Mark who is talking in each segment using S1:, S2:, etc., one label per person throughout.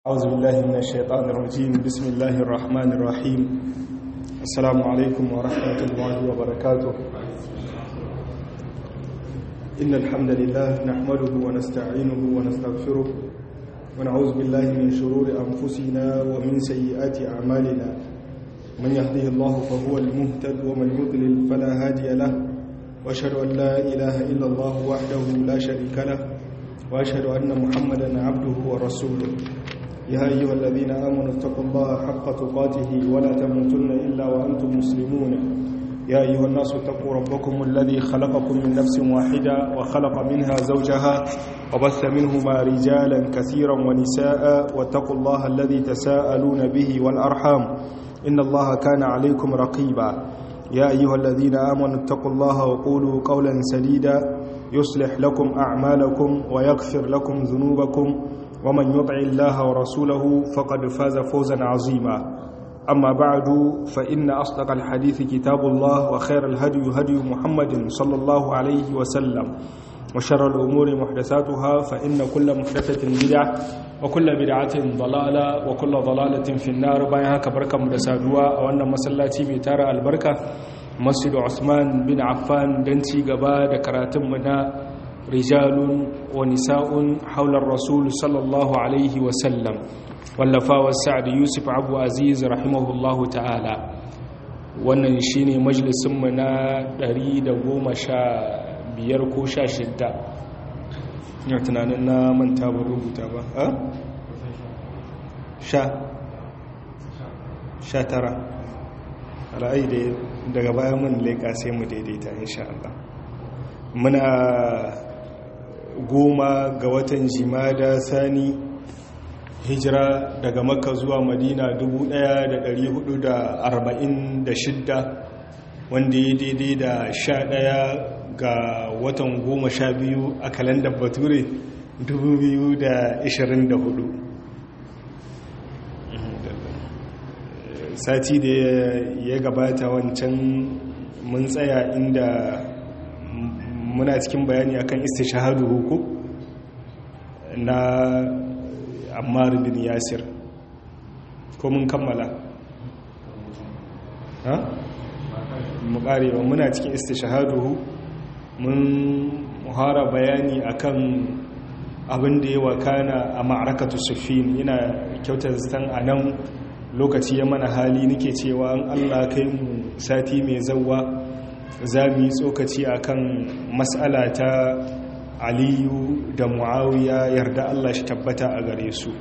S1: أعوذ بالله من الشيطان الرجيم بسم الله الرحمن الرحيم السلام عليكم ورحمة الله وبركاته إن الحمد لله نحمده ونستعينه ونستغفره ونعوذ بالله من شرور أنفسنا ومن سيئات أعمالنا من يهده الله فهو المهتد ومن يضلل فلا هادي له وأشهد أن لا إله إلا الله وحده لا شريك له وأشهد أن محمدا عبده ورسوله يا أيها الذين آمنوا اتقوا الله حق تقاته ولا تموتن إلا وأنتم مسلمون يا أيها الناس اتقوا ربكم الذي خلقكم من نفس واحدة وخلق منها زوجها وبث منهما رجالا كثيرا ونساء واتقوا الله الذي تساءلون به والأرحام إن الله كان عليكم رقيبا يا أيها الذين آمنوا اتقوا الله وقولوا قولا سديدا يصلح لكم أعمالكم ويغفر لكم ذنوبكم ومن يطع الله ورسوله فقد فاز فوزا عظيما أما بعد فإن أصدق الحديث كتاب الله وخير الهدي هدي محمد صلى الله عليه وسلم وشر الأمور محدثاتها فإن كل محدثة بدعة وكل بدعة ضلالة وكل ضلالة في النار بايها كبركة مدسادوا وأن مسلاتي بيتارة البركة مسجد عثمان بن عفان دنتي قبا دكراتم منا رجال ونساء حول الرسول صلى الله عليه وسلم wallafa wa sa'ad yusuf abu aziz rahimahullahu ta'ala wannan shine majalisunmu na 115 ko 16 yau tunanin na manta ba rubuta ba a? sha sha tara ra'ayi da daga bayan mun leƙa sai mu daidaita insha Allah muna goma ga watan jimada sani hijira daga makka zuwa madina 1446 wanda ya daidai da 11 ga watan goma sha biyu a kalandar bature 2024 sati da ya gabata wancan mun tsaya inda muna cikin bayani akan istishahadu hukum na ammar bin yasir ko mun kammala ha mu karewa muna cikin istishahaduhu mun muhara bayani akan abin da ya wakana a ma'arakatu sufin yana kyautar zan a nan lokaci ya mana hali nake cewa an allah kai mu sati mai zauwa za mu yi tsokaci akan matsala ta aliyu da muawiya yarda Allah shi tabbata a gare su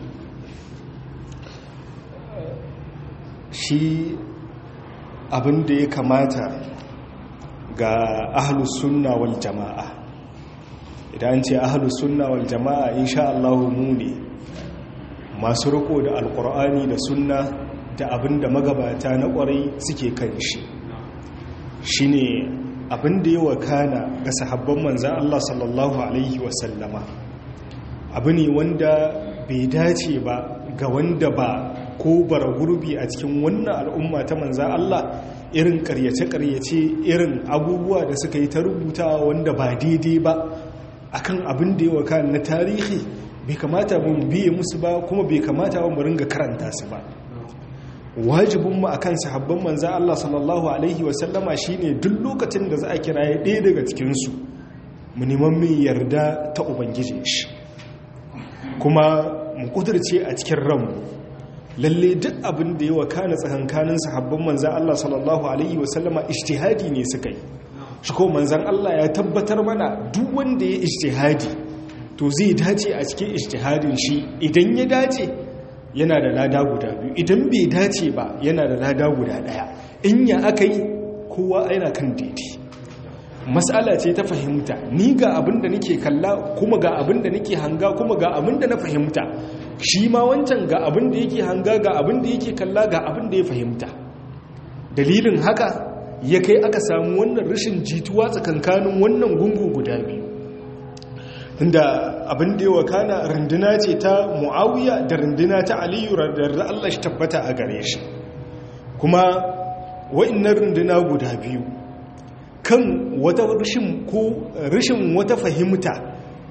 S1: shi abin da ya kamata ga ahlus sunna wal jama'a idan ce ahlus sunna wal jama'a insha Allah mu ne masu riko da alkur'ani da sunna da abin da magabata na kwarai suke kan shi shine abin da ya wakana ga sahabban manzan Allah sallallahu Alaihi wasallama abu ne wanda bai dace ba ga wanda ba ko bara gurbi a cikin wannan al'umma ta manzan Allah irin karyace-karyace irin abubuwa da suka yi ta rubuta wanda ba daidai ba akan abin da ya wakana na tarihi bai kamata mun biye musu ba kuma bai kamata mu ringa karanta su ba wajibinmu a kan sahabban manza Allah sallallahu Alaihi wasallama shi ne duk lokacin da za a kira ya ɗaya daga cikinsu mu neman mai yarda ta ubangiji shi kuma mu kudurce a cikin ranmu lalle duk abin da ya wakana tsakankanin sahabban manza Allah sallallahu Alaihi wasallama ishtihadi ne suka yi shi ko manzan Allah ya tabbatar mana duk wanda ya ishtihadi to zai dace a cikin ishtihadin shi idan ya dace yana da lada guda biyu idan bai dace ba yana da lada guda daya in ya aka yi kowa yana kan daidai matsala ce ta fahimta ni ga abin da nake kalla kuma ga abin da nake hanga kuma ga abin da na fahimta shi ma wancan ga abin da yake hanga ga abin da yake kalla ga abin da ya fahimta dalilin haka ya kai aka samu wannan rashin jituwa tsakankanin wannan gungu guda biyu inda abin da yawa kana runduna ce ta mu'awiya da runduna ta aliyu da Allah shi tabbata a gare shi kuma wa'annan runduna guda biyu kan wata rashin ko rashin wata fahimta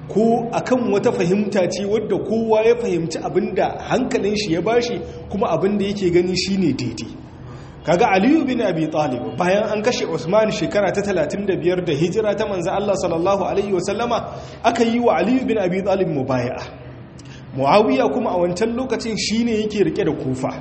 S1: ko akan wata fahimta ce wadda kowa ya fahimci abinda hankalin shi ya bashi kuma abinda yake gani shine daidai kaga aliyu bin abi talib bayan an kashe usman shekara ta 35 da hijira ta manzo Allah sallallahu alaihi wasallama aka yi wa aliyu bin abi talib mubaya'a muawiya kuma a wancan lokacin shine yake rike da kufa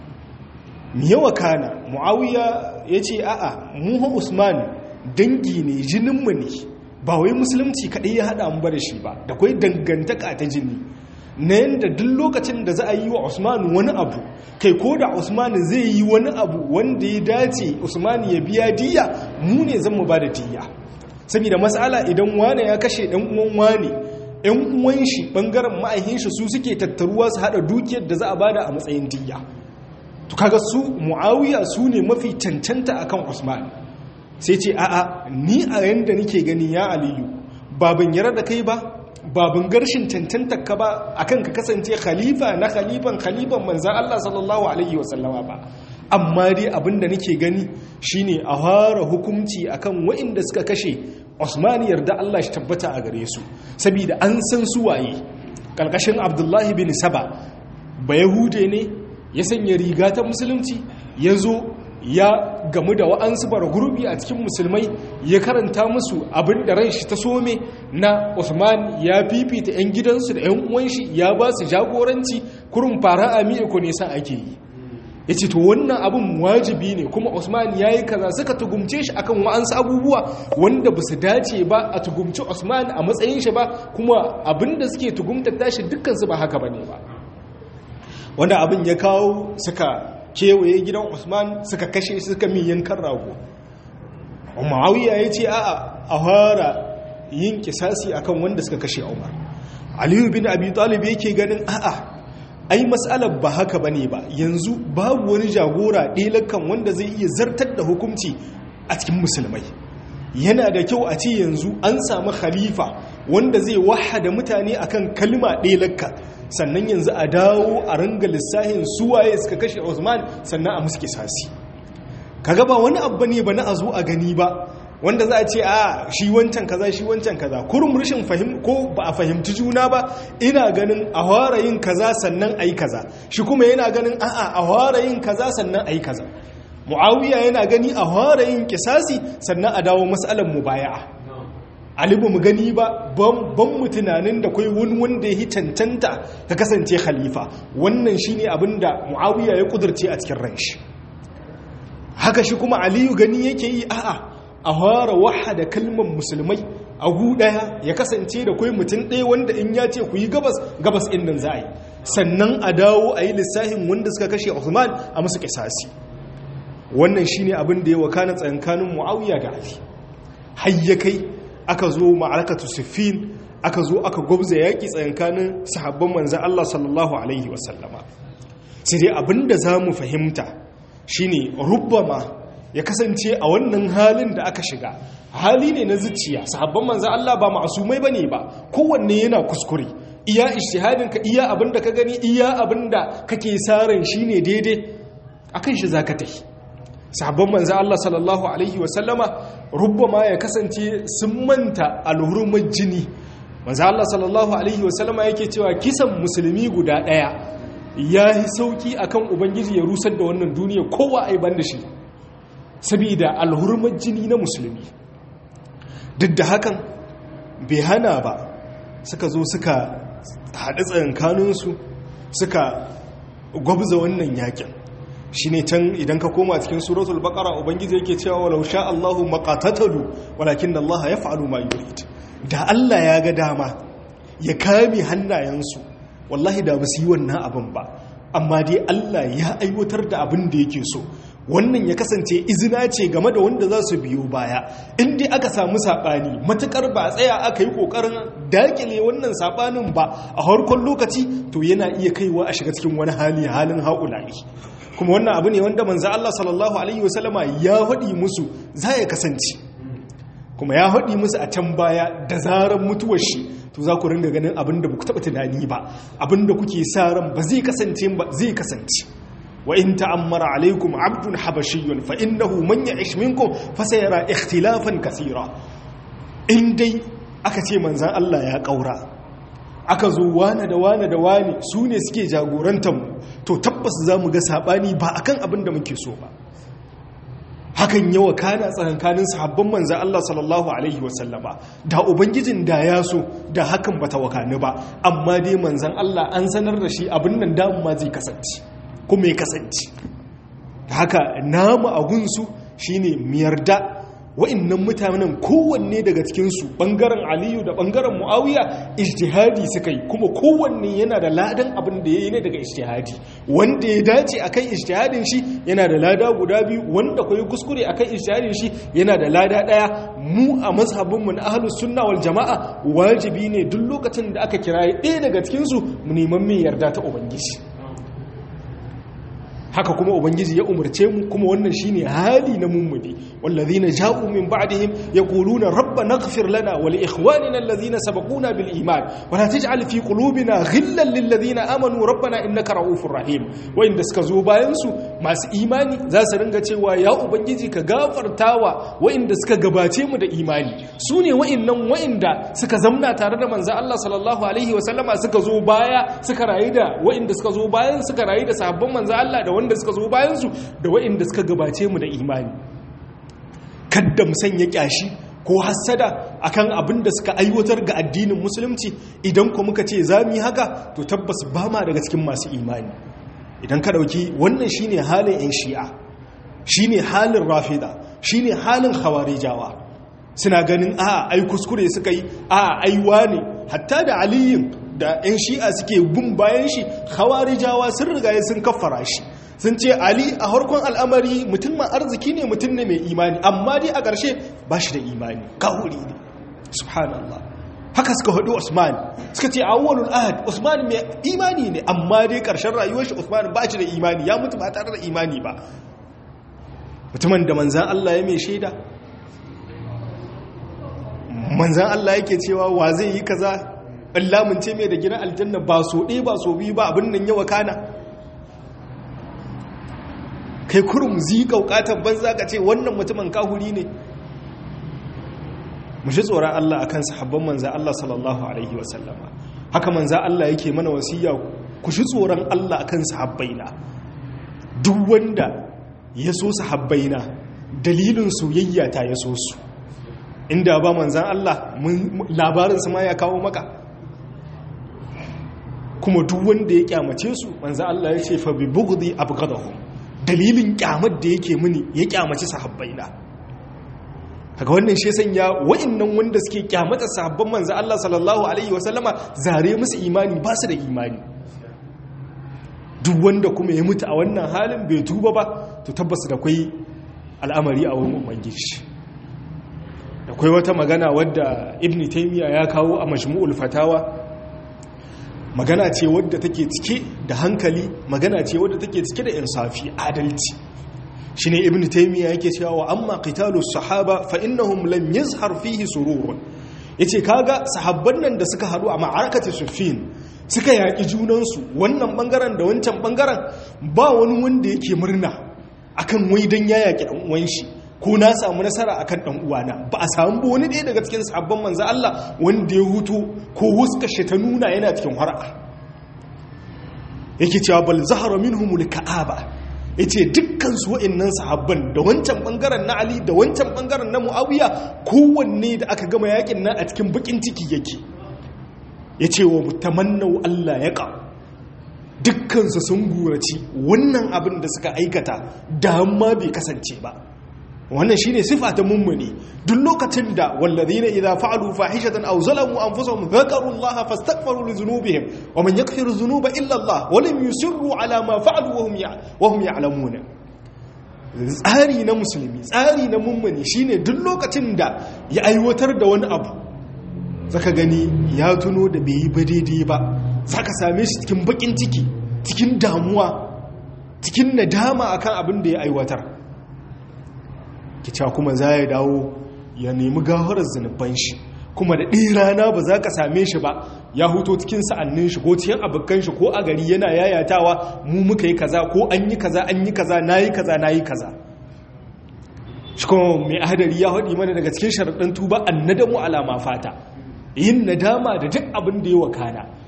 S1: yawa kana muawiya yace a'a mu usman dangi ne jinin mu ne ba wai musulunci kadai ya hada mu ba da shi ba da kai dangantaka ta jini na yadda duk lokacin da za a yi wa usmanu wani abu kai ko da usmanu zai yi wani abu wanda ya dace usmanu ya biya diya mu ne zan mu ba da diya saboda matsala idan wane ya kashe ɗan uwan wane ɗan uwan shi ɓangaren ma'aikin shi su suke tattaruwa su haɗa dukiyar da za a bada a matsayin diya to kaga su muawiya su ne mafi cancanta akan usmanu sai ce a'a ni a yanda nake gani ya aliyu babin yara da kai ba babin garshin cancanta ka ba akan ka kasance khalifa na khalifan khalifan manzan Allah sallallahu alaihi wasallama ba amma dai abinda nake gani shine a fara hukunci akan waɗanda suka kashe Usman yarda Allah shi tabbata a gare su saboda an san su waye kalkashin Abdullahi bin Saba ba Yahude ne ya sanya riga ta musulunci ya zo ya gamu da wa'ansu bara gurbi a cikin musulmai ya karanta musu abin da ran shi ta some na Usman ya fifita 'yan gidansu da 'yan uwan shi ya ba su jagoranci kurin fara amiya ko nesa ake yi ya ce to wannan abin wajibi ne kuma Usman ya yi kaza suka tugumce shi akan wa'ansu abubuwa wanda ba su dace ba a tugumci Usman a matsayin shi ba kuma abin da suke tugumtar tashi dukkansu ba haka ba ne ba wanda abin ya kawo suka kewaye gidan usman suka kashe suka min yankan rago ma'awiya ya ce a'a a fara yin kisasi akan wanda suka kashe umar aliyu bin abi talib yake ganin a'a ai matsalar ba haka bane ba yanzu babu wani jagora ɗelakan wanda zai iya zartar da hukunci a cikin musulmai yana da kyau a ce yanzu an samu khalifa wanda zai wahada mutane akan kalma ɗelakka sannan yanzu a dawo a ranga lissahin suwaye suka kashe Usman sannan a musu kisasi kaga ba wani abu ne ba na a zo a gani ba wanda za a ce a shi wancan kaza shi wancan kaza kurum rashin fahim ko ba a fahimci juna ba ina ganin a fara yin kaza sannan ayi kaza shi kuma yana ganin a'a a fara yin kaza sannan ayi kaza muawiya yana gani a fara yin kisasi sannan a dawo mas'alan mubaya'a alibu mu gani ba ban mu tunanin da kai wani wanda ya yi cancanta ka kasance khalifa wannan shine abin da muawiya ya kudurce a cikin ran shi haka shi kuma aliyu gani yake yi a'a a fara wahada kalmar musulmai a gu daya ya kasance da kai mutum ɗaya wanda in ya ce ku yi gabas gabas ɗin nan za a yi sannan a dawo a yi lissahin wanda suka kashe Usman a musu kisasi wannan shine abin da ya wakana tsakankanin muawiya da ali har kai aka zo ma'arakatu siffin aka zo aka gwabza yaƙi tsakankanin sahabban manzan Allah sallallahu Alaihi wasallama sai dai abinda za mu fahimta shine rubbama ya kasance a wannan halin da aka shiga hali ne na zuciya sahabban manzan Allah ba ma'asumai ba ne ba kowanne yana kuskure iya ishtihadinka iya abinda ka gani iya abinda kake saran shine daidai akan shi zaka tafi sahabban manzo Allah sallallahu alaihi wasallama rubbama ya kasance sun manta alhurumar jini manzo Allah sallallahu alaihi wasallama yake cewa kisan musulmi guda daya ya yi sauki akan ubangiji ya rusar da wannan duniya kowa ai ban da shi saboda alhurumar jini na musulmi duk da hakan bai hana ba suka zo suka haɗu tsakankaninsu suka gwabza wannan yakin shi ne can idan ka koma cikin suratul baqara ubangiji yake cewa walau sha Allahu maqatatalu walakin Allah yaf'alu ma yurid da Allah ya ga dama ya kame hannayensu wallahi da ba su yi wannan abin ba amma dai Allah ya aiwatar da abin da yake so wannan ya kasance izina ce game da wanda za su biyo baya in dai aka samu saɓani matukar ba tsaya aka yi ƙoƙarin dakile wannan saɓanin ba a harkon lokaci to yana iya kaiwa a shiga cikin wani hali halin haƙulari kuma wannan abu ne wanda manzo Allah sallallahu alaihi wasallama ya haɗi musu za ya kasance kuma ya haɗi musu a can baya da zarar mutuwar shi to za ku ringa ganin abin da ku taɓa tunani ba abin da kuke sa ran ba zai kasance ba zai kasance wa in ta'ammara alaikum abdun habashiyyun fa innahu man ya'ish minkum fa sayara ikhtilafan kaseera in dai aka ce manzan Allah ya kaura aka zo wane da wane da wane su ne suke jagorantar mu to tabbas za mu ga saɓani ba akan abin da muke so ba hakan yawa kana tsakankanin sahabban manzan Allah sallallahu Alaihi wasallama da ubangijin da ya so da hakan bata wakani ba amma dai manzan Allah an sanar da shi abin nan damu ma zai kasance kuma ya kasance haka namu a gunsu shine miyarda wa'annan mutanen kowanne daga cikinsu ɓangaren aliyu da ɓangaren mu'awiya ijtihadi suka yi kuma kowanne yana da ladan abin da ya yi ne daga ijtihadi wanda ya dace a kan ijtihadin shi yana da lada guda biyu wanda kwaye kuskure a kan ijtihadin shi yana da lada ɗaya mu a mazhabinmu na ahalus sunna wal jama'a wajibi ne duk lokacin da aka kira ɗaya daga cikinsu mu neman mai yarda ta ubangiji haka kuma ubangiji ya umarce mu kuma wannan shine hali na mummudi wallazina ja'u min ba'dihim yaquluna rabbana ighfir lana wa li ikhwanina allazina sabaquna bil iman wa la taj'al fi qulubina ghillan lil ladzina amanu rabbana innaka ra'ufur rahim wa inda suka zo bayan su masu imani za su ringa cewa ya ubangiji ka gafartawa wa inda suka gabace mu da imani su ne wa'annan wa'inda suka zamna tare da manzo Allah sallallahu alaihi wa sallama suka zo baya suka rayu da wa'inda suka zo bayan suka rayu da sahabban manzo Allah da wanda suka zo bayansu da waɗanda suka gabace mu da imani kadda mu sanya kyashi ko hassada akan abin da suka aiwatar ga addinin musulunci idan ko muka ce za mu yi haka to tabbas ba ma daga cikin masu imani idan ka ɗauki wannan shine halin 'yan shi'a shine halin rafida shine halin khawarijawa suna ganin a ai kuskure suka yi a aiwa ne hatta da aliyin da 'yan shi'a suke bin bayan shi khawarijawa sun riga sun kaffara shi sun ce ali a harkon al'amari mutum ma arziki ne mutum ne mai imani amma dai a ƙarshe ba shi da imani kawuri ne subhanallah haka suka haɗu usman suka ce awwalul ahad usman mai imani ne amma dai ƙarshen rayuwar shi usman ba shi da imani ya mutu ba tare da imani ba mutumin da manzan Allah ya mai shaida manzan Allah yake cewa wa zai yi kaza Allah mun ce mai da gina aljanna ba so ɗaya ba so biyu ba abin nan yawa kana kai kurum zi kaukatan banza ka ce wannan mutumin kahuri ne mu shi tsoron Allah akan sahabban manzan Allah sallallahu alaihi wasallama haka manzan Allah yake mana wasiya ku shi tsoron Allah akan sahabbaina duk wanda ya so sahabbaina dalilin soyayya ta ya so su inda ba manzan Allah labarin su ma ya kawo maka kuma duk wanda ya kyamace su manzan Allah ya ce fa bi bughdi abghadahum dalilin kyamar da yake mini ya kyamaci sahabbaina kaga wannan shi sanya wa'annan wanda suke kyamata sahabban manzo Allah sallallahu alaihi wasallama zare musu imani ba su da imani duk wanda kuma ya mutu a wannan halin bai tuba ba to tabbas da kai al'amari a wurin ubangiji da kai wata magana wadda ibn taymiya ya kawo a majmu'ul fatawa magana ce wadda take cike da hankali magana ce wadda take cike da insafi adalci shine ibnu taymiya yake cewa wa amma qitalu sahaba fa innahum lam yazhar fihi sururun yace kaga sahabban nan da suka hadu a ma'arakati suffin suka yaki junan su wannan bangaren da wancan bangaren ba wani wanda yake murna akan wai dan ya yaki dan uwan shi ko na samu nasara akan dan uwana ba a samu ba wani ɗaya daga cikin sahabban manzo Allah wanda ya hutu ko huska shi ta nuna yana cikin har'a yake cewa bal zahara minhumul ka'aba yace dukkan su wa'annan sahabban da wancan bangaren na Ali da wancan bangaren na Muawiya kowanne da aka gama yakin nan a cikin bakin ciki yake yace wa mutamannau Allah ya ka dukkan su sun gurace wannan abin da suka aikata da amma bai kasance ba wannan shine sifa ta mummuni duk lokacin da wallazina idza fa'alu fahishatan aw zalamu anfusahum dhakaru Allah fastaghfiru li dhunubihim wa man yaghfiru dhunuba illa Allah wa lam yusirru ala ma fa'alu wa hum wa hum ya'lamuna tsari na musulmi tsari na mummuni shine duk lokacin da ya aiwatar da wani abu zaka gani ya tuno da bai yi ba daidai ba zaka same shi cikin bakin ciki cikin damuwa cikin nadama akan abin da ya aiwatar kica kuma za ya dawo ya nemi gafarar zunuban shi kuma da ɗin rana ba za ka same shi ba ya huto cikin sa'annin shi ko cikin abokan shi ko a gari yana yayatawa mu muka yi kaza ko an yi kaza an yi kaza na yi kaza na yi kaza shi kuma mai hadari ya haɗi mana daga cikin sharaɗin tuba an nadamu alama fata yin nadama da duk abin da ya wakana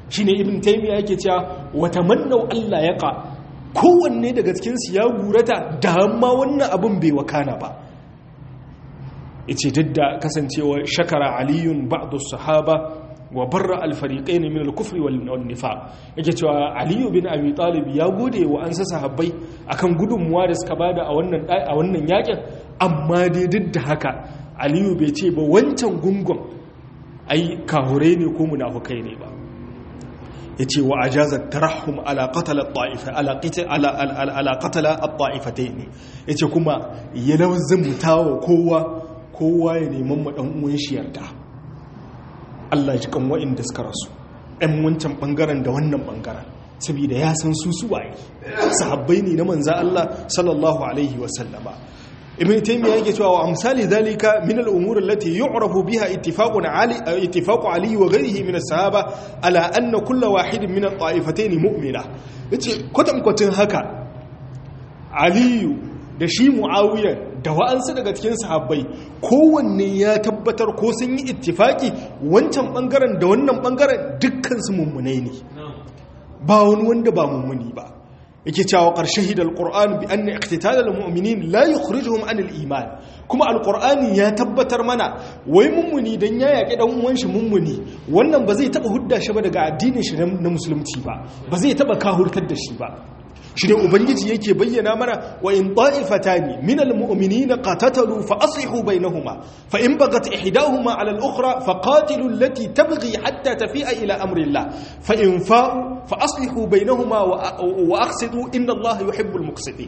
S1: shine ibn taymiya yake cewa wa tamannau Allah yaqa kowanne daga cikin su ya gurata da amma wannan abin bai wakana ba yace duk da kasancewa shakara aliyun ba'du sahaba wa barra alfariqain min al-kufri wal nifaq yake cewa aliyu bin abi talib ya gode wa ansa sahabbai akan gudunmuwa da suka bada a wannan a wannan yakin amma dai duk da haka aliyu bai ce ba wancan gungun ai kahure ne ko munafukai ne ba yace wa ajazat tarahum ala qatala at-ta'ifa ala qitala ala qatala at-ta'ifatayn yace kuma ya lawzin mutawa kowa kowa ya neman mu dan uwan shi yarda Allah ji kan wa'inda suka rasu ɗan wancan ɓangaren da wannan ɓangaren saboda ya san su su waye sahabbai ne na manza Allah sallallahu alaihi wasallama ibn taymiya yake cewa wa amsali zalika min al-umur allati yu'rafu biha ittifaqun ali ittifaqu ali wa ghayrihi min as-sahaba ala anna kull wahidin min at-ta'ifatayn mu'mina yace kwatam kwatin haka aliyu da shi muawiya da wa'ansu daga cikin sahabbai kowanne ya tabbatar ko sun yi ittifaki wancan bangaren da wannan bangaren dukkan su mummunai ne ba wani wanda ba mummuni ba yake cewa ƙarshe hidal ƙur'an bi anna iqtital al-mu'minin la yukhrijuhum an al-iman kuma al-qur'ani ya tabbatar mana wai mummuni dan ya yaki dan uwan shi mummuni wannan ba zai taba hudda shi ba daga addinin shi na musulunci ba ba zai taba kahurtar da shi ba shi ne ubangiji yake bayyana mana wa in ta'ifatani min almu'minina qatatalu fa aslihu bainahuma fa in bagat ihdahuma 'ala al-ukhra fa qatilu allati tabghi hatta tafi'a ila amri Allah fa in fa'u fa aslihu bainahuma wa aqsidu inna Allah yuhibbul muqsitin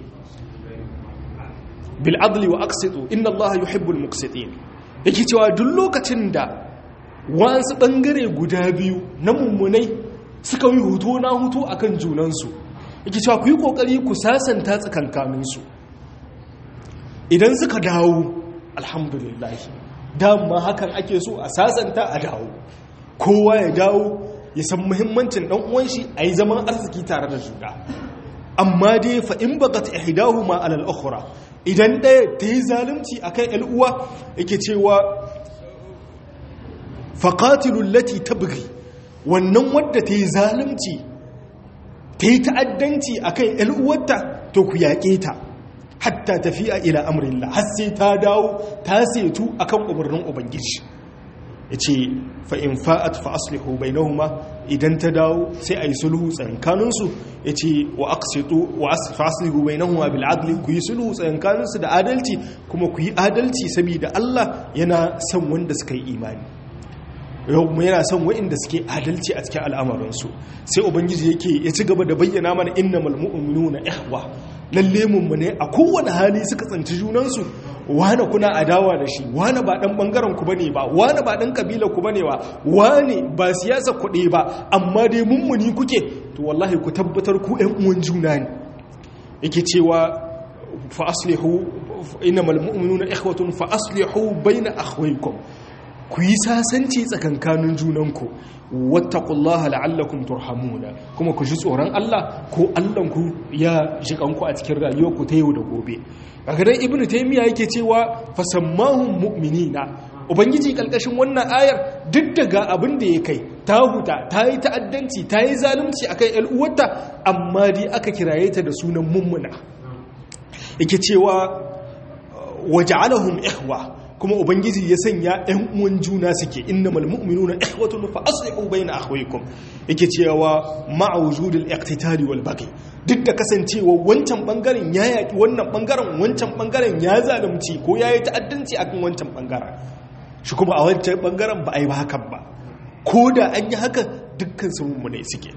S1: bil adli wa aqsidu inna Allah yuhibbul muqsitin yake cewa duk lokacin da wasu bangare guda biyu na mummunai suka yi hutu na hutu akan junansu yake cewa ku yi kokari ku sasanta tsakankaninsu idan suka dawo alhamdulillah dama hakan ake so a sasanta a dawo kowa ya dawo ya san muhimmancin dan uwan shi a yi zaman arziki tare da juna amma dai fa in bagat ihdahuma ala al-ukhra idan ɗaya ta yi zalunci akan ƴan uwa yake cewa faqatilu allati tabghi wannan wadda ta yi zalunci ta yi ta'addanci a kan ‘yal'uwarta to ku yaƙe ta hatta tafiya ila amurillah har sai ta dawo ta setu a kan umarnin ubangiji ya ce fa'in fa'at fa'aslihu bai nauma idan ta dawo sai a yi sulhu tsankaninsu ya ce wa fa'aslihu bai nauma bil'adli ku yi sulhu tsankaninsu da adalci kuma ku yi adalci saboda Allah yana son wanda suka yi imani yau yana son wa'inda suke adalci a cikin al'amarinsu sai ubangiji yake ya ci gaba da bayyana mana inna malmu'minu na ihwa lalle mummune a kowane hali suka tsanci junansu wane kuna adawa da shi wane ba dan bangaren ku bane ba wane ba dan kabila ku bane ba wane ba siyasa kuɗe ba amma dai mummuni kuke to wallahi ku tabbatar ku ɗan uwan juna ne yake cewa fa aslihu innamal mu'minuna ikhwatun fa aslihu baina akhwaykum ku yi sasanci tsakankanin junanku wattaqullaha la'allakum turhamuna kuma ku ji tsoron Allah ko Allahnku ya jikanku a cikin rayuwarku ta yau da gobe kaga dan ibnu taymiya yake cewa fasammahum mu'minina ubangiji kalkashin wannan ayar duk daga abin da ya kai ta huta ta yi ta'addanci ta yi zalunci akan ƴan uwarta amma dai aka kiraye ta da sunan mummuna yake cewa waja'alahum ihwa kuma ubangiji ya sanya ɗan uwan juna suke innamal mu'minuna ikhwatun fa aslihu bayna akhawaykum yake cewa ma'a wujudil iqtitali wal baghi duk da kasancewa wancan bangaren ya yaki wannan bangaren wancan bangaren ya zalunci ko yayi ta'addanci akan wancan bangaren shi kuma a wancan bangaren ba a yi ba hakan ba ko da an yi haka dukkan su mummune suke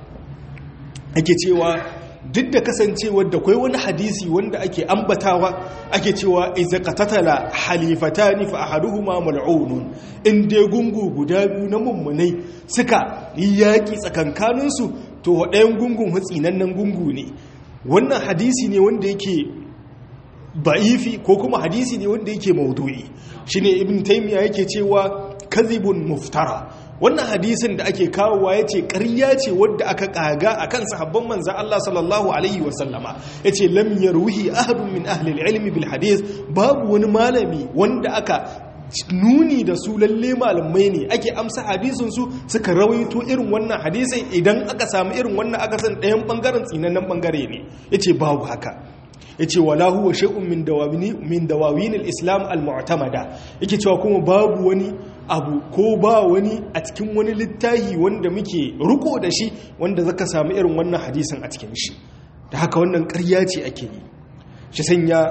S1: ake cewa duk da kasancewar da kwai wani hadisi wanda ake ambatawa ake cewa iza qatatala halifatani fa ahaduhuma mal'unun in dai gungu guda biyu na mummunai suka yi yaki tsakankanin su to ɗayan gungun hutsinannen gungu ne wannan hadisi ne wanda yake ba'ifi ko kuma hadisi ne wanda yake maudu'i shine ibn taymiya yake cewa kadhibun muftara wannan hadisin da ake kawowa ya ce ƙarya ce wadda aka ƙaga a kan sahabban manzan Allah sallallahu Alaihi wasallama ya ce lam yarwihi ahadun min ahlil ilmi bil hadis babu wani malami wanda aka nuni da su lalle malamai ne ake amsa hadisin su suka rawaito irin wannan hadisai idan aka samu irin wannan aka san ɗayan bangaren tsinannen bangare ne yace babu haka yace wala huwa shay'un min dawawini min dawawin al-islam al-mu'tamada yake cewa kuma babu wani abu ko ba wani a cikin wani littahi wanda muke riko da shi wanda zaka samu irin wannan hadisin a cikin shi da haka wannan ƙarya ce ake yi shi sanya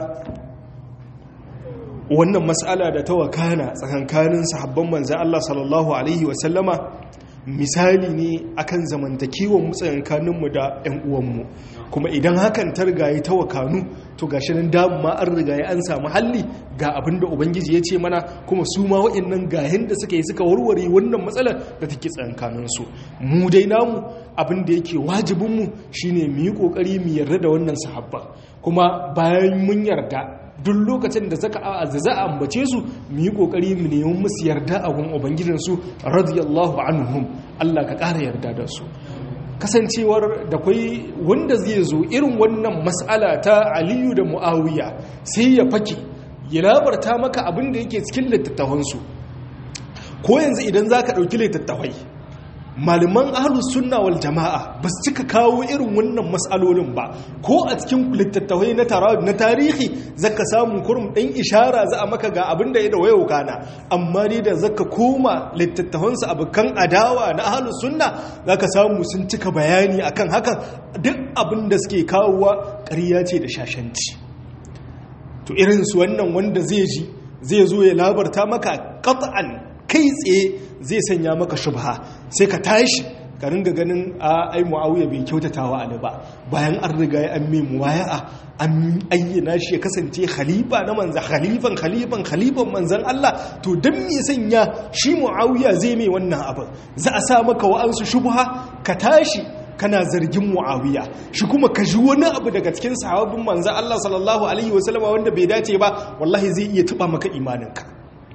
S1: wannan matsala da ta wakana tsakankanin sahabban manzan Allah sallallahu Alaihi wasallama misali ne akan zamantakewan mu tsakankaninmu da 'yan uwanmu kuma idan hakan ta rigaye ta wakanu to ga shi nan damu ma an rigaye an samu halli ga abin da ubangiji ya ce mana kuma su ma wa'annan gahin da suka yi suka warware wannan matsalar da take tsakankaninsu mu dai namu abin da yake wajibinmu shine mu yi kokari mu yarda da wannan sahabba kuma bayan mun yarda duk lokacin da zaka za a ambace su mu yi kokari mu nemi musu yarda a gun ubangijinsu radiyallahu anhum Allah ka ƙara yarda da su kasancewar da kwai wanda zai zo irin wannan mas'ala ta aliyu da mu'awiya sai ya fake ya labarta maka abin da yake cikin littattafansu ko yanzu idan za ka ɗauki littattafai malaman ahlus sunna wal jama'a ba su cika kawo irin wannan matsalolin ba ko a cikin littattafai na tarihi zaka samu kurum ɗan ishara za a maka ga abin da ya da wayo kana amma dai da zaka koma littattafansu abokan adawa na ahlus sunna zaka samu sun cika bayani akan hakan duk abin da suke kawowa ƙarya ce da shashanci to irinsu wannan wanda zai ji zai zo ya labarta maka qat'an kai tsaye zai sanya maka shubha sai ka tashi ka ringa ganin a ai muawiya bai kyautatawa ali ba bayan an riga ya an mai muwaya'a an ayyana shi ya kasance khalifa na manzan khalifan khalifan khalifan manzan Allah to dan me sanya shi muawiya zai mai wannan abin za a sa maka wa'ansu shubha ka tashi kana zargin muawiya shi kuma ka ji wani abu daga cikin sahabbin manzan Allah sallallahu alaihi wasallama wanda bai dace ba wallahi zai iya tuba maka imaninka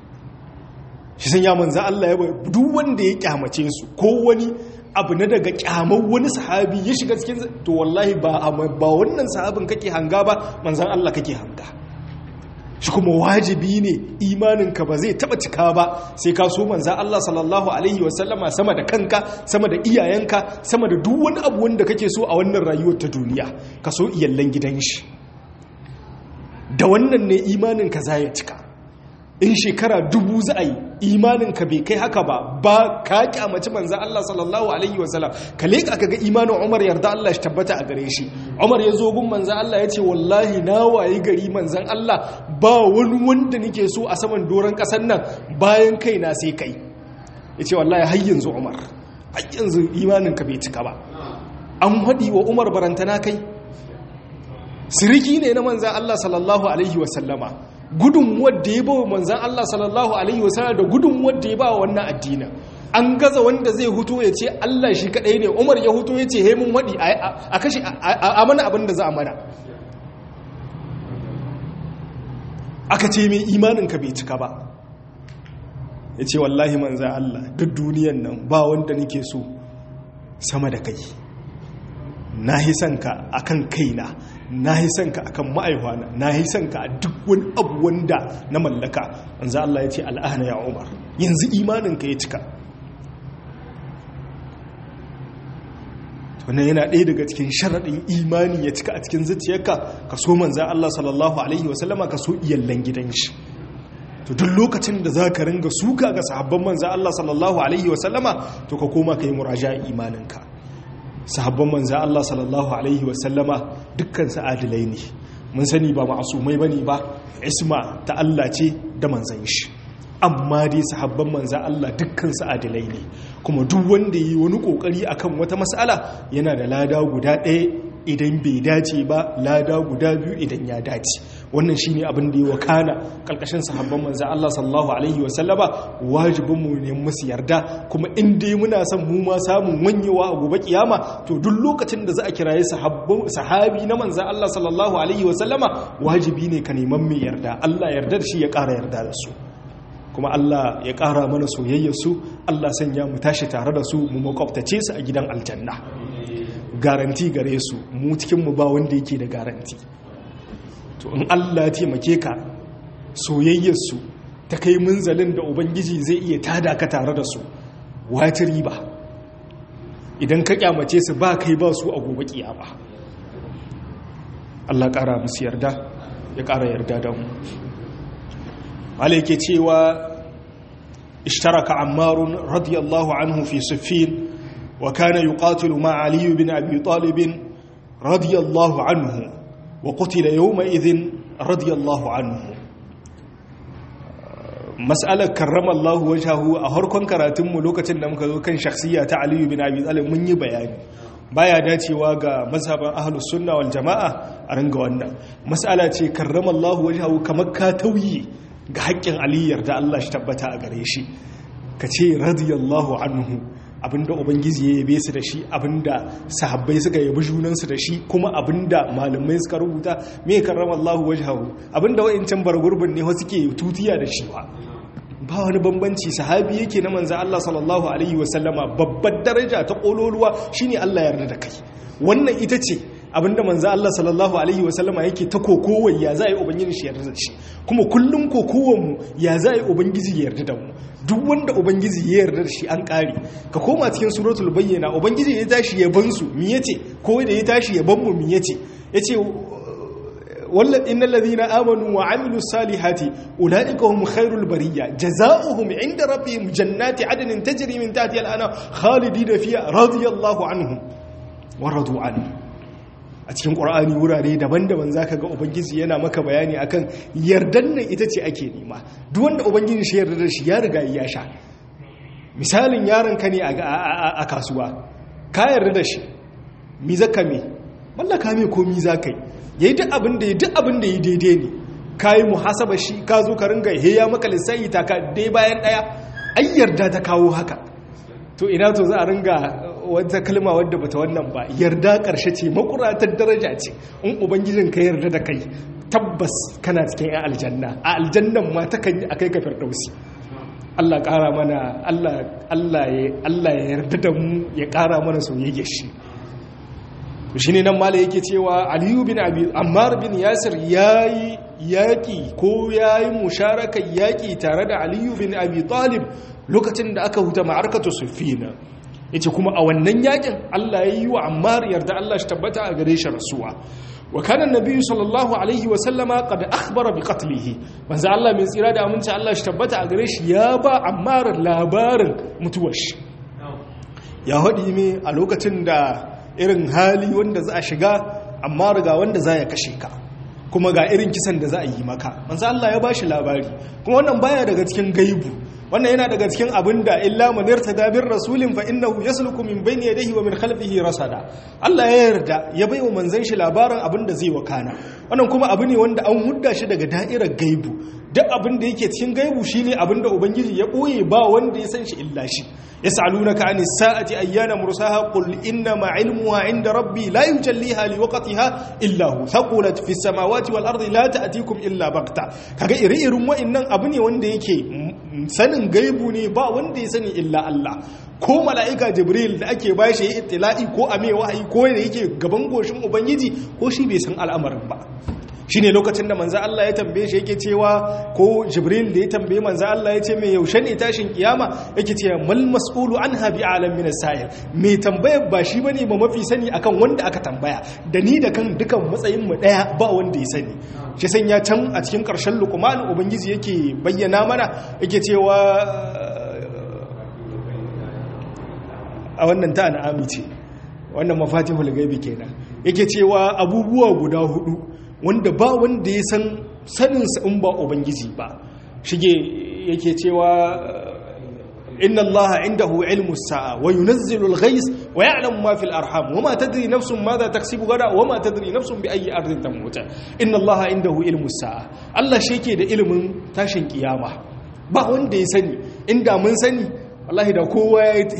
S1: shi sun ya manza Allah ya duk wanda ya kyamace su ko wani abu na daga kyamar wani sahabi ya shiga cikin to wallahi ba ba wannan sahabin kake hanga ba manzan Allah kake hanga shi kuma wajibi ne imaninka ba zai taba cika ba sai ka so manzan Allah sallallahu alaihi wasallama sama da kanka sama da iyayenka sama da duk wani abu wanda kake so a wannan rayuwar ta duniya ka so iyallan gidan shi da wannan ne imaninka za ya cika in shekara dubu za a yi imaninka bai kai haka ba ba ka kyamaci manzan Allah sallallahu alaihi wasallam ka leƙa ka ga imanin Umar yarda Allah shi tabbata a gare shi Umar ya zo gun manzan Allah ya ce wallahi na wayi gari manzan Allah ba wani wanda nake so a saman doron ƙasar nan bayan kai na sai kai ya ce wallahi har yanzu Umar har yanzu imaninka bai cika ba an haɗi wa Umar barantana kai siriki ne na manzan Allah sallallahu alaihi wasallama gudun wadda ya bawa manzan Allah sallallahu Alaihi wasallam da gudun wadda ya bawa wannan addinin an gaza wanda zai huto ya ce Allah shi kadai ne Umar ya huto ya ce hemun waɗi a kashi a mana abin da za a mana aka ce mai imaninka bai cika ba ya ce wallahi manzan Allah duk duniyan nan ba wanda nake so sama da kai na hisanka akan kaina na yi son ka akan ma'aihwana na yi son ka a duk wani abu wanda na mallaka wanzu Allah ya ce al'ana ya umar yanzu imaninka ya cika wannan yana ɗaya daga cikin sharaɗin imani ya cika a cikin zuciyarka ka so manza Allah sallallahu alaihi wasallama ka so iyallan gidan shi to duk lokacin da za ka ringa suka ga sahabban manza Allah sallallahu alaihi wasallama to ka koma ka yi muraja imaninka sahabban manza Allah sallallahu Alaihi wasallama dukkan adilai ne mun sani ba ma'asumai bane ba isma ta Allah ce da manzan shi amma dai sahabban manza Allah dukkan adilai ne kuma duk wanda yi wani kokari akan wata mas'ala yana da lada guda ɗaya idan bai dace ba lada guda biyu idan ya dace wannan shine abin da ya wakana kalkashin sahabban manzo Allah sallallahu alaihi wa sallama wajibin mu ne musu yarda kuma in dai muna son mu ma samun wanyewa a gobe kiyama to duk lokacin da za a kiraye sahabi na manzo Allah sallallahu alaihi wa sallama wajibi ne ka neman mai yarda Allah yarda da shi ya ƙara yarda da su kuma Allah ya ƙara mana soyayyar su Allah sanya mu tashi tare da su mu makwabtace su a gidan aljanna garanti gare su mu cikin mu ba wanda yake da garanti to in Allah ya taimake ka soyayyarsu ta kai munzalin da ubangiji zai iya tada ka tare da su wata riba idan ka kyamace su ba kai ba su a gobe kiyama Allah ƙara musu yarda ya ƙara yarda da mu yake cewa اشترك عمار رضي الله عنه في صفين وكان يقاتل مع علي بن أبي طالب رضي الله عنه وقتل يومئذ رضي الله عنه مسألة كرم الله وجهه أهركن كراتم ملوكة نمك كان شخصية علي بن أبي طالب من يبيان baya dacewa ga mazhaban ahlus sunna wal jama'a a ranga wannan mas'ala ce karramallahu wajhahu kamar ka tauyi ga haƙƙin aliyar da Allah shi tabbata a gare shi ka ce radiyallahu anhu abinda ubangiji ya yabe su da shi abinda sahabbai suka yabi junansu da shi kuma abinda malamai suka rubuta me karramallahu wajhahu abinda wa'incan bargurbin ne wasu ke tutiya da shi ba ba wani bambanci sahabi yake na manzo Allah sallallahu alaihi wasallama babbar daraja ta kololuwa shine Allah ya yarda da kai wannan ita ce abinda manzo Allah sallallahu alaihi wasallama yake ta kokowar ya za a yi ubangiji shi yarda da shi kuma kullum kokowar mu ya za a yi ubangiji ya yarda da mu duk wanda ubangiji ya yarda da shi an kare ka koma cikin suratul bayyana ubangiji ya tashi ya ban su mi yace ko da ya tashi ya ban mu mi yace yace wallan innal ladhina amanu wa amilus salihati ulaika hum khairul bariyya jazaohum inda rabbihim jannati adnin tajri min tahtiha al-anhar khalidina fiha radiyallahu anhum wa radu anhu a cikin ƙwar'ani wurare daban-daban za ka ga ubangiji yana maka bayani akan yardan nan ita ce ake nema duk wanda ubangiji shi yarda da shi ya riga ya sha misalin yaron ka ne a kasuwa ka yarda da shi mi zaka me mallaka me ko mi zaka yi yayi duk abin da duk abin da yi daidai ne kai muhasaba shi ka zo ka ringa heya maka lissafi ta ka dai bayan daya ai yarda ta kawo haka to ina to za a ringa wata kalma wadda bata wannan ba yarda karshe ce makuratar daraja ce in ubangijin ka yarda da kai tabbas kana cikin yan aljanna a aljannan ma ta kan yi akai ka firdausi Allah ƙara mana Allah ya yarda da mu ya ƙara mana soyayya shi shi ne nan mala yake cewa aliyu bin abi ammar bin yasir yayi yaƙi ko yayi musharaka yaƙi tare da aliyu bin abi talib lokacin da aka huta ma'arkatu sufina yace kuma a wannan yakin Allah ya yi wa Ammar yarda Allah shi tabbata a gare shi rasuwa wa kana annabi sallallahu alaihi wa sallama qad akhbara bi qatlihi manzo Allah mai tsira da aminci Allah shi tabbata a gare shi ya ba Ammar labarin mutuwar shi ya hadi me a lokacin da irin hali wanda za a shiga Ammar ga wanda za ya kashe ka kuma ga irin kisan da za a yi maka manzo Allah ya bashi labari kuma wannan baya daga cikin gaibu wannan yana daga cikin abin da illa man yartada bir rasulin fa innahu yasluku min bayni yadayhi wa min khalfihi rasada Allah ya yarda ya baiwa manzon shi labarin abin da zai wakana wannan kuma abu ne wanda an hudda shi daga da'irar gaibu duk abin da yake cikin gaibu shine abin da ubangiji ya boye ba wanda ya san shi illa shi yas'alunaka anis sa'ati ayyana mursaha qul inna ma ilmuha inda rabbi la yujalliha liwaqtiha illa hu thaqulat fis samawati wal ardi la ta'tikum illa baghta kaga iri-irin wa'annan abu ne wanda yake sanin gaibu ne ba wanda ya sani illa Allah ko mala'ika jibril da ake ba shi itila'i ko a mai wahayi ko da yake gaban goshin ubangiji ko shi bai san al'amarin ba shi ne lokacin da manza Allah ya tambaye shi yake cewa ko jibril da ya tambaye manza Allah ya ce mai yaushe ne tashin kiyama yake cewa mal mas'ulu an habi alam min sa'il mai tambayar ba shi bane ba mafi sani akan wanda aka tambaya da ni da kan dukan matsayin mu daya ba wanda ya sani shi sanya can a cikin karshen luqman ubangiji yake bayyana mana yake cewa a wannan ta an'ami ce wannan mafatihul gaibi kenan yake cewa abubuwa guda hudu wanda ba wanda ya san saninsa in ba ubangiji ba shige yake cewa inna Allah indahu ilmu sa'a wa yunazzilu al-ghayth wa ya'lamu ma fil arham wa ma tadri nafsun madha taksibu gada wa ma tadri nafsun bi ayyi ardin tamut inna Allah indahu ilmu sa'a Allah shi yake da ilimin tashin kiyama ba wanda ya sani inda mun sani wallahi da kowa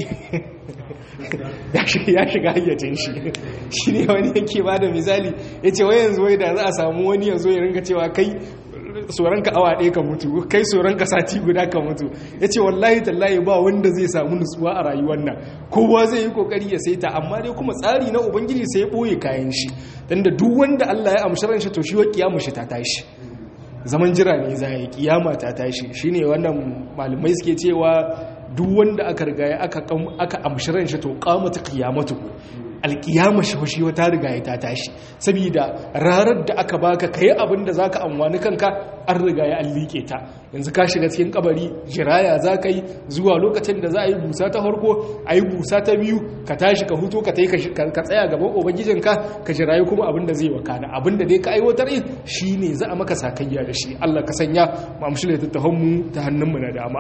S1: ya shiga hayyacin shi shi ne wani yake ba da misali ya ce wai yanzu wai da za a samu wani yanzu ya rinka cewa kai tsoronka awa ɗaya ka mutu kai tsoronka sati guda ka mutu ya ce wallahi tallahi ba wanda zai samu nutsuwa a rayuwar nan kowa zai yi kokari ya saita amma dai kuma tsari na ubangiji sai ya ɓoye kayan shi don da duk wanda allah ya amshi ran shi to shi wa kiyamu shi ta tashi zaman jira ne za yi kiyama ta tashi shine wannan malamai suke cewa duk wanda aka riga aka aka amshiran shi to qamatu qiyamatu alkiyama shi shi wata riga ta tashi saboda rarar da aka baka kai abin da zaka amfani kanka an riga ya allike ta yanzu ka shiga cikin kabari jiraya zaka yi zuwa lokacin da za a yi busa ta farko a yi busa ta biyu ka tashi ka huto ka tai ka tsaya gaban ubangijinka ka jirayi kuma abin da zai wakana abin da dai ka aiwatar in shine za a maka sakayya da shi Allah ka sanya mu amshi da tattahon ta hannun mu na dama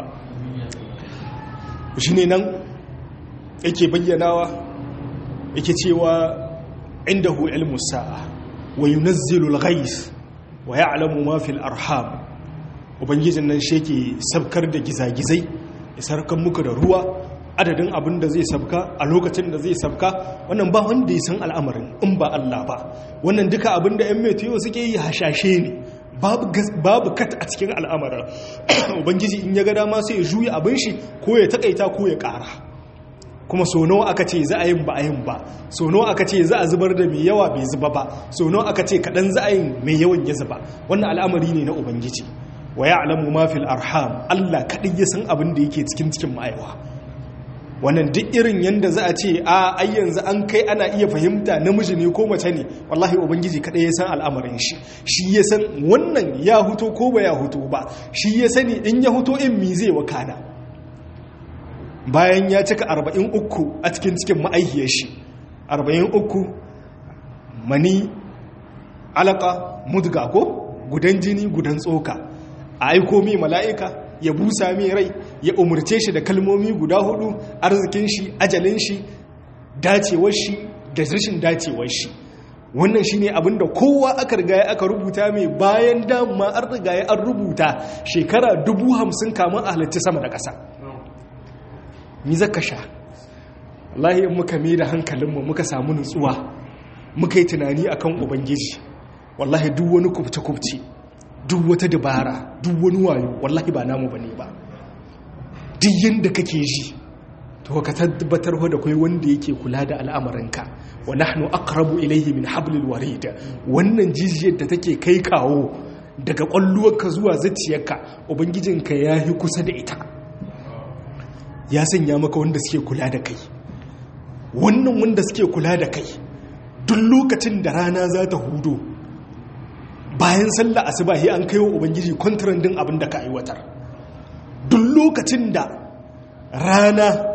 S1: shine nan yake bayyanawa yake cewa indahu ilmu sa'a wa yunazzilu al-ghais wa ya'lamu ma fil arham ubangijin nan sheke sabkar da gizagizai ya sarkan muku da ruwa adadin abin da zai sabka a lokacin da zai sabka wannan ba wanda ya san al'amarin in ba Allah ba wannan duka abin da ƴan metiyo suke yi hashashe ne babu kat a cikin al'amarin ubangiji in ya ga dama sai ya juya abin shi ko ya takaita ko ya ƙara kuma so nawa aka ce za a yin ba a yin ba so nawa aka ce za a zubar da mai yawa bai zuba ba so nawa aka ce kaɗan za a yin mai yawan ya zuba wannan al'amari ne na ubangiji wa ya alamu mafil arham allah kaɗai ya san abin da yake cikin cikin ma'aiwa wannan duk irin yadda za a ce a ai yanzu an kai ana iya fahimta namiji ne ko mace ne wallahi ubangiji kaɗai ya san al'amarin shi shi ya san wannan ya huto ko ba ya huto ba shi ya sani in ya huto in mi zai wakana bayan ya cika arba'in uku a cikin cikin ma'aihiyar shi arba'in uku mani alaka mudga ko gudan jini gudan tsoka a aiko mai mala'ika ya busa mai rai ya umarce shi da kalmomi guda hudu arzikin shi ajalin shi dacewar shi da rashin dacewar shi wannan shi ne abinda kowa aka rigaya aka rubuta mai bayan dama an rigaya an rubuta shekara dubu hamsin kamun a halittu sama da ƙasa mi zaka sha wallahi in muka mai da hankalinmu muka samu nutsuwa muka yi tunani akan ubangiji wallahi duk wani kubce-kubce duk wata dabara duk wani wayo wallahi ba namu bane ba duk yanda kake ji to ka tabbatar da kai wanda yake kula da al'amuranka wa nahnu aqrabu ilayhi min hablil warid wannan jijiyar da take kai kawo daga kwalluwarka zuwa zuciyarka ubangijinka yayi kusa da ita ya sanya maka wanda suke kula da kai wannan wanda suke kula da kai duk lokacin da rana za ta hudo bayan sallah asubahi an kai wa ubangiji kwantaran din abin da ka aiwatar duk lokacin da rana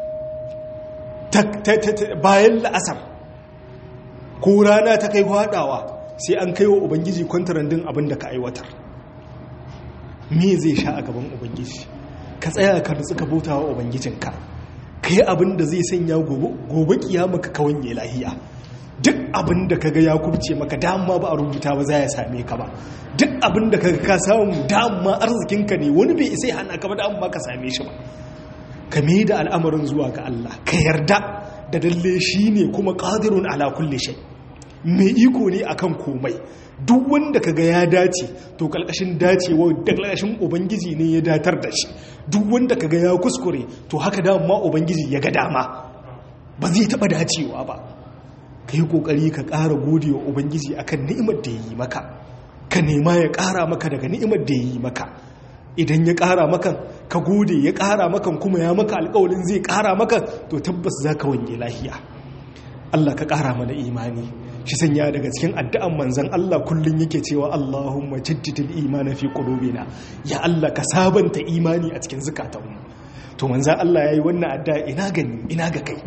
S1: bayan la'asar ko rana ta kai hadawa sai an kai wa ubangiji kwantaran din abin da ka aiwatar me zai sha a gaban ubangiji ka tsaya ka nutsu ka bauta wa ubangijinka ka yi abin da zai sanya gobe kiyama ka kawanye lahiya duk abin da kaga ya kubce maka dama ba a rubuta ba za ya same ka ba duk abin da kaga ka samu dama arzikinka ne wani bai isa hana ka ba dama ka same shi ba ka mai da al'amarin zuwa ga Allah ka yarda da dalle shi ne kuma qadirun ala kulli shay mai iko ne akan komai duk wanda kaga ya dace to kalkashin dacewa da kalkashin ubangiji ne ya datar da shi duk wanda kaga ya kuskure to haka dama ubangiji ya ga dama ba zai taba dacewa ba ka yi kokari ka ƙara gode wa ubangiji akan ni'imar da ya yi maka ka nema ya ƙara maka daga ni'imar da ya yi maka idan ya ƙara maka ka gode ya ƙara maka kuma ya maka alƙawalin zai ƙara maka to tabbas za ka wange lahiya Allah ka ƙara mana imani shi sanya daga cikin addu'an manzan Allah kullum yake cewa Allahumma jaddidil imana fi qulubina ya Allah ka sabanta imani a cikin zukatanmu to manzan Allah yayi wannan addu'a ina gani ina ga kai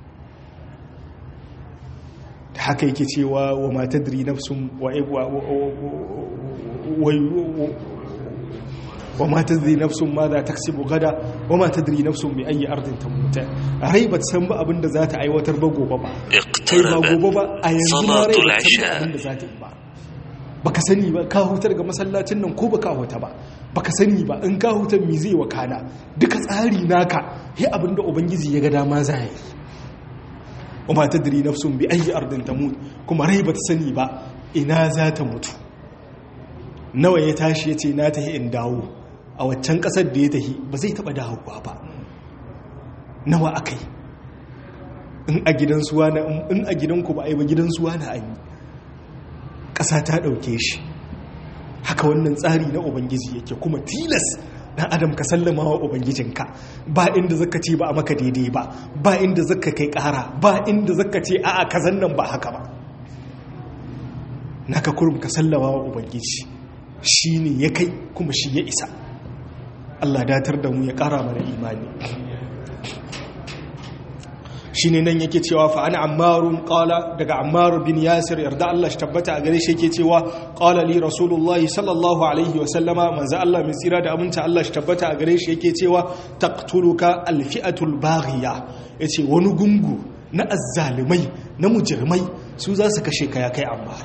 S1: da haka yake cewa wa ma tadri nafsun wa wa ma tadri nafsun ma za taksibu gada wa ma tadri nafsun bi ayi ardin tamuta rai ba san ba abin da za ta aiwatar ba gobe ba kai ba gobe ba a yanzu ma rai ba san abin da za ta yi ba baka sani ba ka hutar ga masallacin nan ko baka huta ba baka sani ba in ka hutar mi zai wakana duka tsari naka yi abin da ubangiji ya ga dama za yi kuma ta diri nafsun bi ayi ardin tamut kuma rai ba ta sani ba ina za ta mutu nawa ya tashi ya ce na tahi in dawo a waccan kasar da ya tahi ba zai taba dawowa ba nawa akai in a gidan suwa na in a gidanku ba a yi ba gidan suwa na an yi ƙasa ta ɗauke shi haka wannan tsari na ubangiji yake kuma tilas dan adam ka sallama wa ubangijinka ba inda zaka ce ba a maka daidai ba ba inda zaka kai kara ba inda zaka ce a'a kazan nan ba haka ba naka kurum ka sallama wa ubangiji shine ya kai kuma shi ya isa Allah datar da mu ya kara mana imani shi ne nan yake cewa fa ana ammarun kala daga ammaru bin yasir yarda Allah shi tabbata a gare shi yake cewa kala li rasulullah sallallahu alaihi wa sallama manzo Allah mai tsira da aminta Allah shi tabbata a gare shi yake cewa taqtuluka alfi'atul baghiya yace wani gungu na azzalimai na mujirmai su za su kashe ka ya kai ammar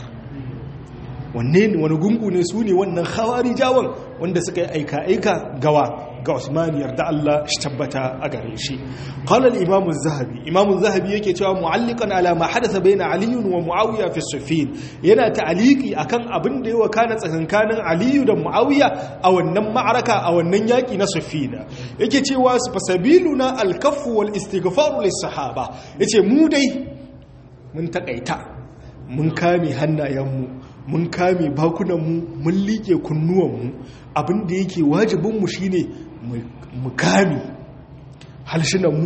S1: wanne ne wani gungu ne su ne wannan khawari jawon wanda suka yi aika-aika gawa ga Usman yarda Allah shi tabbata a gare shi qala al-imam az-zahabi imam az-zahabi yake cewa mu'alliqan ala ma hadatha bayna ali wa muawiya fi sufin yana ta'aliki akan abin da yawa kana tsakankanin ali da muawiya a wannan ma'araka a wannan yaki na sufin yake cewa fasabiluna al-kaff wal istighfar lis-sahaba yace mu dai mun takaita mun kame hannayenmu mun kame bakunanmu mun liƙe kunnuwanmu abinda yake wajibinmu shine mu kame halshinanmu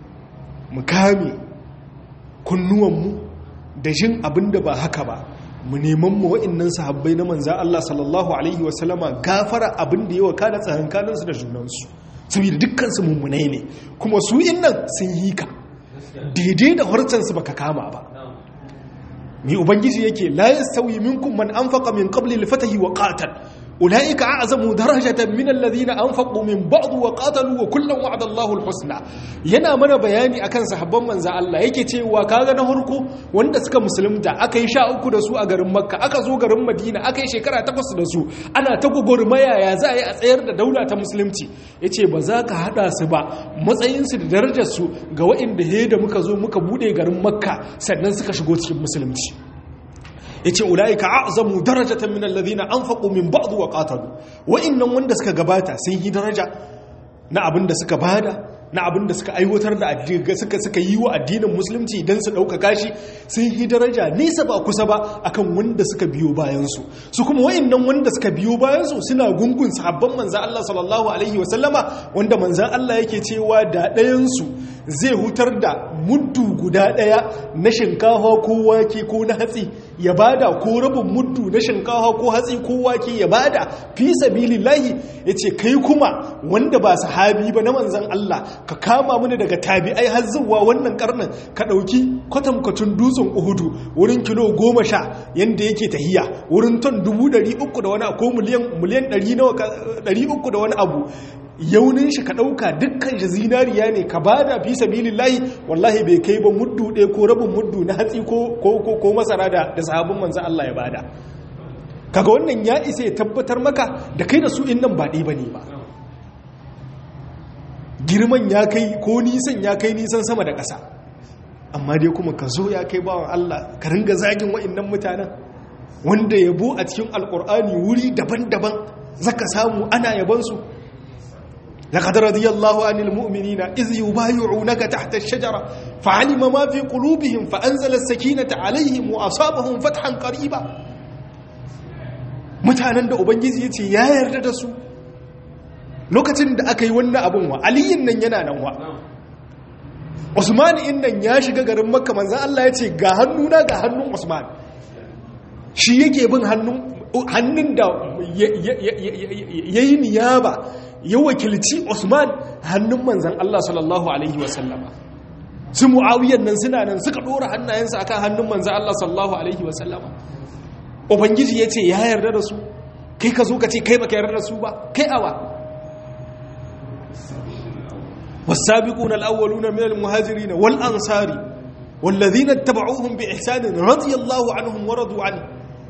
S1: mu kame kunnuwanmu da jin abinda ba haka ba mu neman mu wa'annan sahabbai na manza Allah sallallahu alaihi wasallama gafara abinda yawa kana tsakankaninsu da junansu saboda dukkansu mummunai ne kuma su innan sun yi ka daidai da harcansu baka kama ba mai ubangiji yake la yastawi minkum man anfaqa min qabli al-fatahi wa qatal ulaika a'zamu darajatan min alladhina anfaqu min ba'd wa qatalu wa kullan wa'ada Allahu al-husna yana mana bayani akan sahabban manzo Allah yake cewa kaga na harko wanda suka musulunta aka yi sha uku da su a garin Makka aka zo garin Madina aka yi shekara takwas da su ana ta gugurmaya ya za a yi a tsayar da daula ta musulunci yace ba za ka hada su ba matsayin su da darajar su ga waɗanda he da muka zo muka bude garin Makka sannan suka shigo cikin musulunci yace ulaika a'zamu darajatan min alladhina anfaqu min ba'd wa qatalu wa'annan wanda suka gabata sun yi daraja na abin da suka bada na abin da suka aiwatar da addini suka suka yi wa addinin musulunci dan su dauka kashi sun yi daraja nesa ba kusa ba akan wanda suka biyo bayan su su kuma wa'annan wanda suka biyo bayan su suna gungun sahabban manzo Allah sallallahu alaihi wa sallama wanda manzo Allah yake cewa da ɗayan su zai hutar da muddu guda ɗaya na shinkafa ko wake ko na hatsi ya bada ko rabin muddu na shinkafa ko hatsi ko wake ya bada fi sabilillahi yace kai kuma wanda ba sahabi ba na manzon Allah ka kama mini daga tabi'ai har zuwa wannan karnin ka dauki kwatankwacin dutsen Uhudu wurin kilo goma sha yanda yake tahiya wurin ton dubu ɗari uku da wani ko miliyan miliyan ɗari uku da wani abu yaunin shi ka ɗauka dukkan shi zinariya ne ka ba da fi sabilin layi wallahi bai kai ba muddu ɗaya ko rabin muddu na hatsi ko masara da sahabin manzan Allah ya bada kaga wannan ya isa ya tabbatar maka da kai da su in nan ba ɗaya ba ne ba girman ya kai ko nisan ya kai nisan sama da ƙasa amma dai kuma ka zo ya kai bawan Allah ka ringa zagin wa'innan mutanen wanda yabo a cikin alƙur'ani wuri daban-daban zaka samu ana yabansu لقد رضي الله عن المؤمنين إذ يبايعونك تحت الشجرة فعلم ما في قلوبهم فأنزل السكينة عليهم وأصابهم فتحا قريبا mutanen da ubangiji ya ce ya yarda da su lokacin da aka yi wannan abin wa aliyin nan yana nan wa usman in nan ya shiga garin makka manzan Allah ya ce ga hannuna ga hannun usman shi yake bin hannun da ya yi niyaba ya wakilci Usman hannun manzan Allah sallallahu Alaihi wasallama su mu'awiyan nan suna nan suka ɗora hannayensu akan hannun manzan Allah sallallahu Alaihi wasallama Ubangiji ya ce ya yarda da su kai ka zo ka ce kai baka yarda da su ba kai awa والسابقون الأولون من المهاجرين والأنصار والذين اتبعوهم بإحسان رضي الله عنهم ورضوا عنه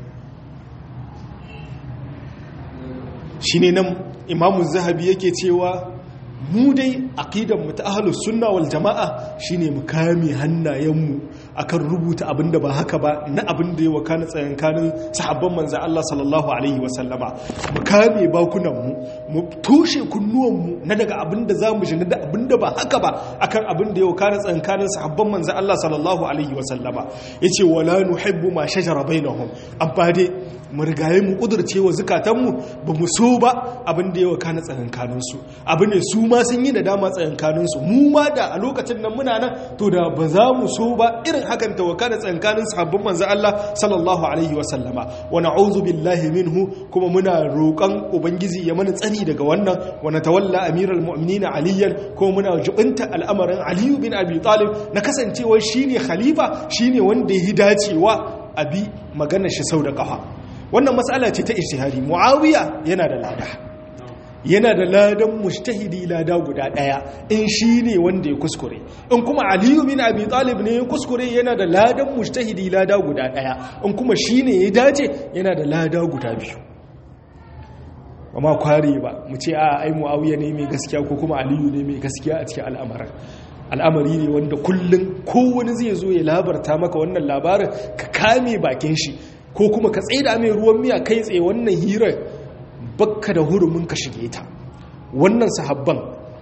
S1: shine nan imamu zahabi yake cewa mu dai aqidan mu ta ahlus sunna wal jamaa shine mu kame hannayenmu akan rubuta abin da ba haka ba na abin da ya wakana tsayankanin sahabban manzo Allah sallallahu alaihi wasallama mu kame bakunan mu mu toshe kunnuwan mu na daga abin da zamu ji na da abin da ba haka ba akan abin da ya wakana tsayankanin sahabban manzo Allah sallallahu alaihi wasallama yace wala nuhibbu ma shajara bainahum amma dai mu rigaye mu kudurce wa zukatanmu ba mu so ba abin da ya wakana tsayankaninsu abu ne su ma sun yi da dama tsayankaninsu mu ma da a lokacin nan muna nan to da ba za mu so ba irin hakan ta wakana tsayankanin sahabban manzo Allah sallallahu alaihi wa sallama wa na'udhu billahi minhu kuma muna roƙon ubangiji ya mana tsani daga wannan wa natawalla amiral mu'minin aliyan kuma muna jubinta al'amarin ali bin abi talib na kasancewar shine khalifa shine wanda ya dacewa abi magana shi sau da kafa wannan matsala ce ta ijtihadi muawiya yana da lada yana da ladan mujtahidi lada guda daya in shine wanda ya kuskure in kuma aliyu bin abi talib ne ya kuskure yana da ladan mujtahidi lada guda daya in kuma shine ya dace yana da lada guda biyu amma kware ba mu ce a ai muawiya ne mai gaskiya ko kuma aliyu ne mai gaskiya a cikin al'amarin al'amari ne wanda kullum kowani zai zo ya labarta maka wannan labarin ka kame bakin shi ko kuma ka tsaida mai ruwan miya kai tsaye wannan hirar bakka da hurumin ka shige ta wannan sahabban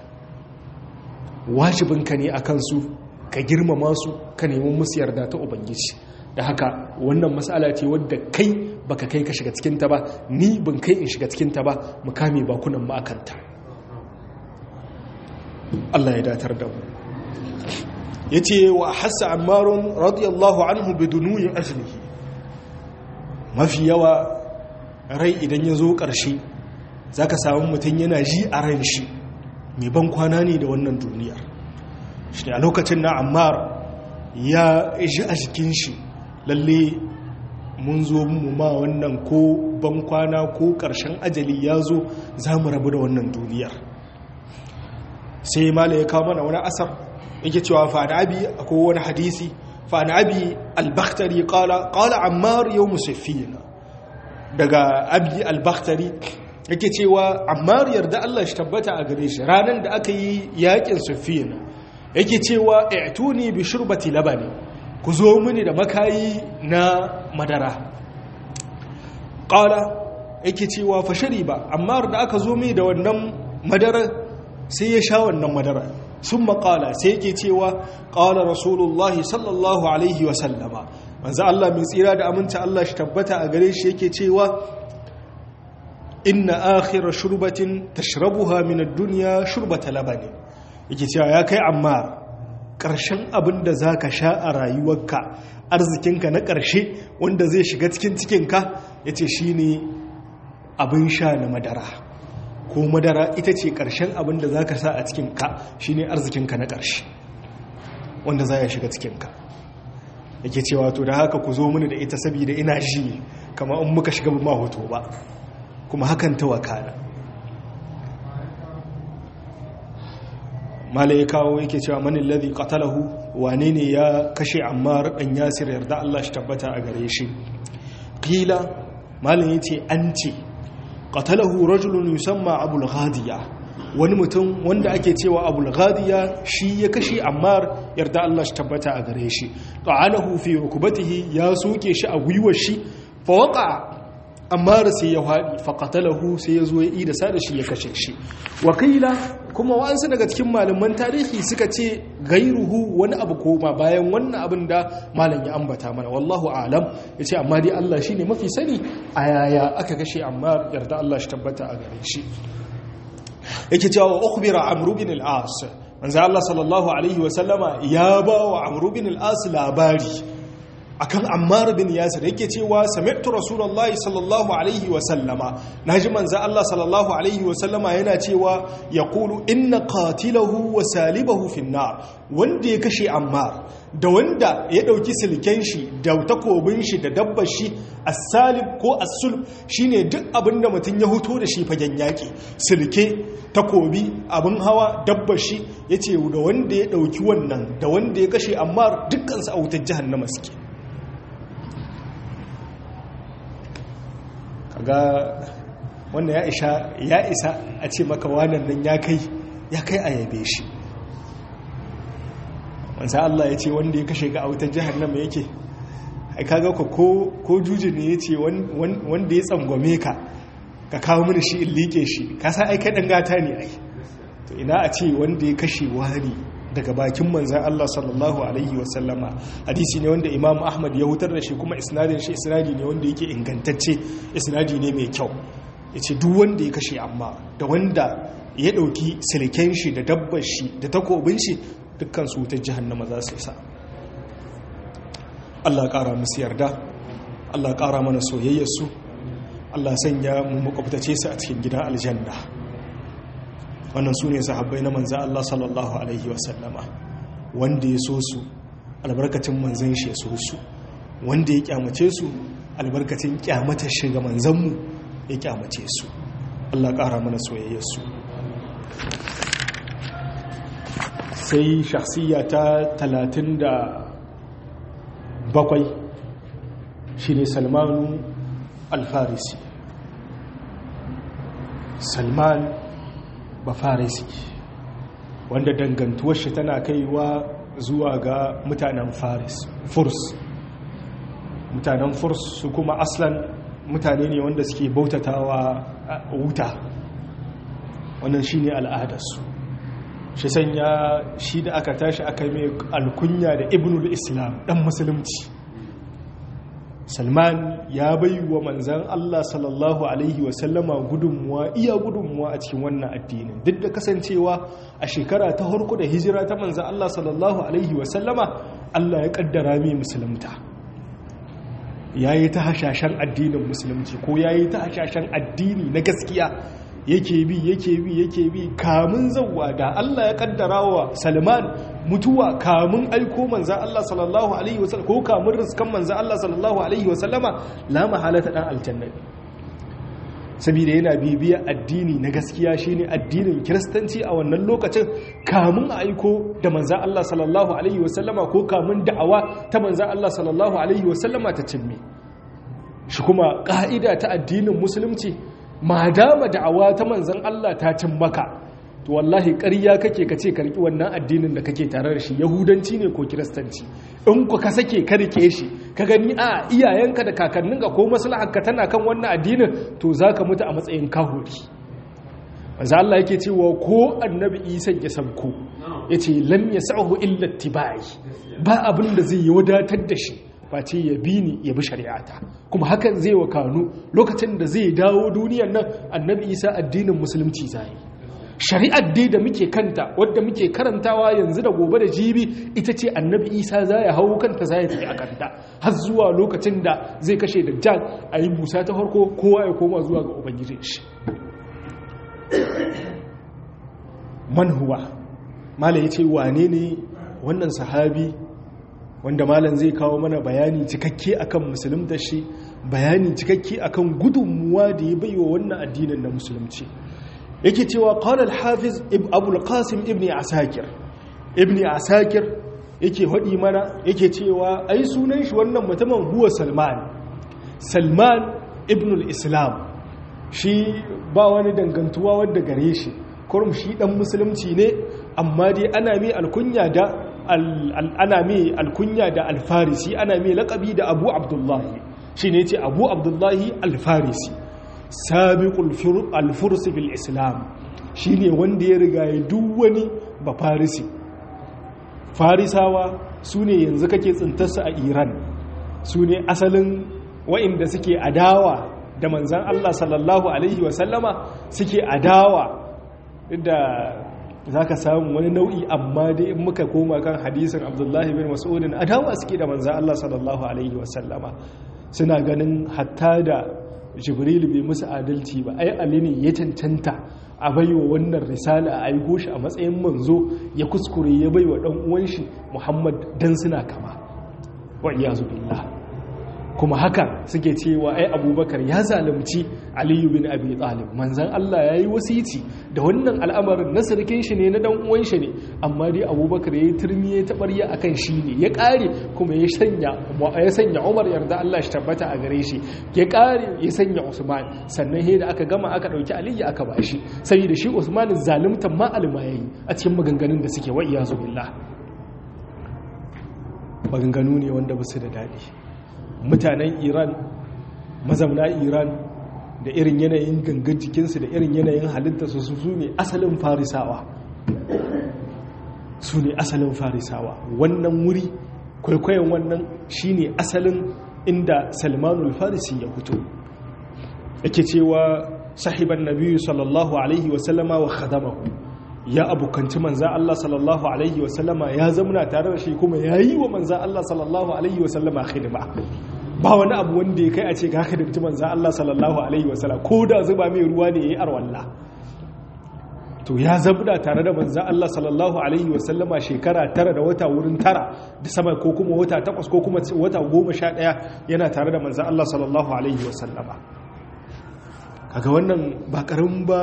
S1: wajibinka ne a kansu ka girmama su ka nemi musu yarda ta ubangiji da haka wannan matsala ce wadda kai baka kai ka shiga cikinta ba ni ban kai in shiga cikinta ba mu kame bakunan mu akanta Allah ya datar da mu yace wa hassa ammarun radiyallahu anhu bidunuyi ajlihi mafi yawa rai idan ya zo ƙarshe za ka samu mutum yana ji a ran shi mai ban kwana ne da wannan duniyar shi ne a lokacin na ammar ya ji a jikin shi lalle mun zo mu ma wannan ko ban kwana ko ƙarshen ajali ya zo za mu rabu da wannan duniyar sai mala ya kawo mana wani asar yake cewa fa'ada abi akwai wani hadisi fa'ada abi al-bakhtari qala qala ammar yawm saffina daga abi al-bakhtari yake cewa ammar yarda Allah shi tabbata a gare shi ranan da aka yi yakin saffina yake cewa i'tuni bi shurbati labani ku zo mini da makayi na madara qala yake cewa fa shariba ammar da aka zo mai da wannan madara sai ya sha wannan madara sun maƙala sai yake cewa ƙala rasulullahi sallallahu alaihi wasallama manzo Allah mai tsira da aminta Allah shi tabbata a gare shi yake cewa inna akhira shurbatin tashrabuha min ad-dunya shurbata labani yake cewa ya kai amma ƙarshen abin da zaka sha a rayuwarka arzikinka na ƙarshe wanda zai shiga cikin cikinka yace shine abin sha na madara ko madara ita ce ƙarshen abin da za ka sa a cikinka shi ne arzikinka na ƙarshe wanda za ya shiga cikinka yake cewa to da haka ku zo mini da ita saboda ina ji kama in muka shiga ba hoto ba kuma hakan ta wakana mala ya kawo yake cewa manin ladhi qatalahu wane ne ya kashe ammar dan yasir yarda Allah shi tabbata a gare shi qila malam yace an ce qatalahu rajulun yusamma abul ghadiya wani mutum wanda ake cewa abul ghadiya shi ya kashe ammar yarda Allah shi tabbata a gare shi qa'alahu fi rukbatihi ya soke shi a gwiwar shi fa waqa ammar sai ya fadi fa qatalahu sai ya zo ya ida sa da shi ya kashe shi wakila kuma wa'ansu daga cikin malaman tarihi suka ce gairuhu wani abu koma bayan wannan abin da malam ya ambata mana wallahu alam ya ce amma dai Allah shi ne mafi sani a yaya aka kashe amma yarda Allah shi tabbata a gare shi yake cewa ukhbira amru bin al-as manzo Allah sallallahu alaihi wasallama ya ba wa amru bin al-as labari akan Ammar bin Yasir yake cewa sami'tu Rasulullahi sallallahu alaihi wa sallama naji manzo Allah sallallahu alaihi wa sallama yana cewa yaqulu inna qatilahu wa salibahu fi nar wanda ya kashe Ammar da wanda ya dauki silken shi da takobin shi da dabbar shi as-salib ko as-sulb shine duk abinda mutun ya huto da shi fagen yaki silke takobi abin hawa dabbar shi yace da wanda ya dauki wannan da wanda ya kashe Ammar dukkan su a wutar jahannama suke kaga wannan ya isa ya isa a ce maka wannan nan ya kai ya kai a yabe shi manzan Allah ya ce wanda ya kashe ga a wutar jahannama yake ai kaga ko ko juji ne ya ce wanda ya tsangwame ka ka kawo mini shi in liƙe shi ka san ai kai dan gata ne ai to ina a ce wanda ya kashe wani daga bakin manzan Allah sallallahu alaihi wasallama hadisi ne wanda Imam Ahmad ya hutar da shi kuma isnadin shi isnadi ne wanda yake ingantacce isnadi ne mai kyau yace duk wanda ya kashe amma da wanda ya dauki silken shi da dabbar shi da takobin shi dukkan su ta jahannama za su sa Allah ƙara musu yarda Allah ƙara mana soyayyar su Allah sanya mu makwabtace su a cikin gidan aljanna wannan su ne sahabbai na manzan Allah sallallahu Alaihi wasallama wanda ya so su albarkacin manzan shi ya so su wanda ya kyamace su albarkacin kyamata shiga manzanmu ya kyamace su Allah ƙara mana soyayyarsu sai shahsiya ta talatin da bakwai shi ne salmanu alfarisi salman bafarisi wanda dangantuwar shi tana kaiwa zuwa ga mutanen faris furs mutanen furs su kuma aslan mutane ne wanda suke bautatawa wuta wannan shi ne al'adarsu shi sanya shi da aka tashi aka mai alkunya da ibnul islam dan musulunci salman ya bai wa manzan Allah sallallahu Alaihi wasallama gudunmuwa iya gudunmuwa a cikin wannan addinin duk da kasancewa a shekara ta harko da hijira ta manzan Allah sallallahu Alaihi wasallama Allah ya kaddara mai musulunta ya yi ta hashashen addinin musulunci ko ya yi ta hashashen addini na gaskiya yake bi yake bi yake bi kamun zauwa da Allah ya kaddara wa Salman mutuwa kamun aiko manzan Allah sallallahu alaihi wasallam ko kamun riskan manzan Allah sallallahu alaihi wasallama la mahalata dan aljanna saboda yana bibiya addini na gaskiya shine addinin kiristanci a wannan lokacin kamun aiko da manzan Allah sallallahu alaihi wasallama ko kamun da'awa ta manzan Allah sallallahu alaihi wasallama ta cimme shi kuma ka'ida ta addinin musulunci ma dama da'awa ta manzan Allah ta cin maka to wallahi ƙarya kake kace karki wannan addinin da kake tare da shi yahudanci ne ko kiristanci in ku ka sake ka rike shi ka gani a iyayenka da kakanninka ko maslahanka tana kan wannan addinin to zaka mutu a matsayin kahuri manzo Allah yake cewa ko annabi Isa ya sabko yace lam yasahu illa tibai ba abin da zai yi wadatar da shi face ya bi ni ya bi shari'ata kuma hakan zai wa kanu lokacin da zai dawo duniyar nan annabi isa addinin musulunci zai shari'ar dai da muke kanta wadda muke karantawa yanzu da gobe da jibi ita ce annabi isa za ya hau kanta za ya tafi a kanta har zuwa lokacin da zai kashe dajjal a yi busa ta farko kowa ya koma zuwa ga ubangijin shi man huwa mala ya ce wane ne wannan sahabi wanda malam zai kawo mana bayani cikakke akan musulunta shi bayani cikakke akan gudunmuwa da ya baiwa wannan addinin na musulunci yake cewa qala al-hafiz abul qasim ibn asakir ibn asakir yake hadi mana yake cewa ai sunan shi wannan mutumin huwa salman salman ibn al-islam shi ba wani dangantuwa wadda gare shi kurum shi dan musulunci ne amma dai ana mai alkunya da ana mai alkunya da alfarisi ana mai laƙabi da abu abdullahi shi ne ce abu abdullahi alfarisi sabiqul alfursi fil islam shi ne wanda ya riga ya duk wani ba farisi farisawa su ne yanzu kake tsintarsa a iran su ne asalin wa'inda suke adawa da manzan allah sallallahu alaihi wasallama suke adawa da za ka samu wani nau'i amma dai in muka koma kan hadisin abdullahi bin mas'udin adawa suke da manzan Allah sallallahu alaihi wasallama suna ganin hatta da jibril bai musu adalci ba ai ali ne ya cancanta a baiwa wannan risala a aiko shi a matsayin manzo ya kuskure ya baiwa dan uwan shi muhammad dan suna kama wa iyazu billah kuma haka suke cewa ai abubakar ya zalunci aliyu bin abi talib manzan Allah ya yi wasici da wannan al'amarin na sarkin shi ne na dan uwan shi ne amma dai abubakar ya yi turmi ya taɓarya a kan shi ne ya ƙare kuma ya sanya ya sanya umar yarda Allah shi tabbata a gare shi ya ƙare ya sanya usman sannan he da aka gama aka ɗauki aliyu aka ba shi saboda shi usman zaluntan ma alma yayi a cikin maganganun da suke wa iyazu billah maganganu ne wanda ba su da daɗi mutanen iran mazauna iran da irin yanayin gangan jikinsu da irin yanayin halittarsu su su ne asalin farisawa su ne asalin farisawa wannan wuri kwaikwayon wannan shine asalin inda salmanul farisi ya fito yake cewa sahiban nabiyu sallallahu alaihi wasallama wa khadamahu ya abokanci manza Allah sallallahu alaihi wasallama ya zamuna tare da shi kuma ya yi wa manza Allah sallallahu alaihi wasallama khidma ba wani abu wanda ya kai a ce ka khidmci manza Allah sallallahu alaihi wasallama ko da zuba mai ruwa ne yayi arwalla to ya zabda tare da manza Allah sallallahu alaihi wasallama shekara tara da wata wurin tara da sama ko kuma wata takwas ko kuma wata goma sha ɗaya yana tare da manza Allah sallallahu alaihi wasallama kaga wannan ba ƙarin ba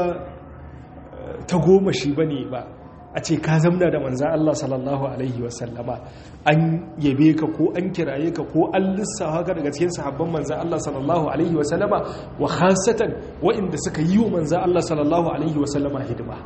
S1: ta goma shi ba ne ba a ce ka zamna da manza Allah sallallahu alaihi wasallama an yabe ka ko an kiraye ka ko an lissafa ka daga cikin sahabban manza Allah sallallahu alaihi wasallama wa khasatan waɗanda suka yi wa manza Allah sallallahu alaihi wasallama hidima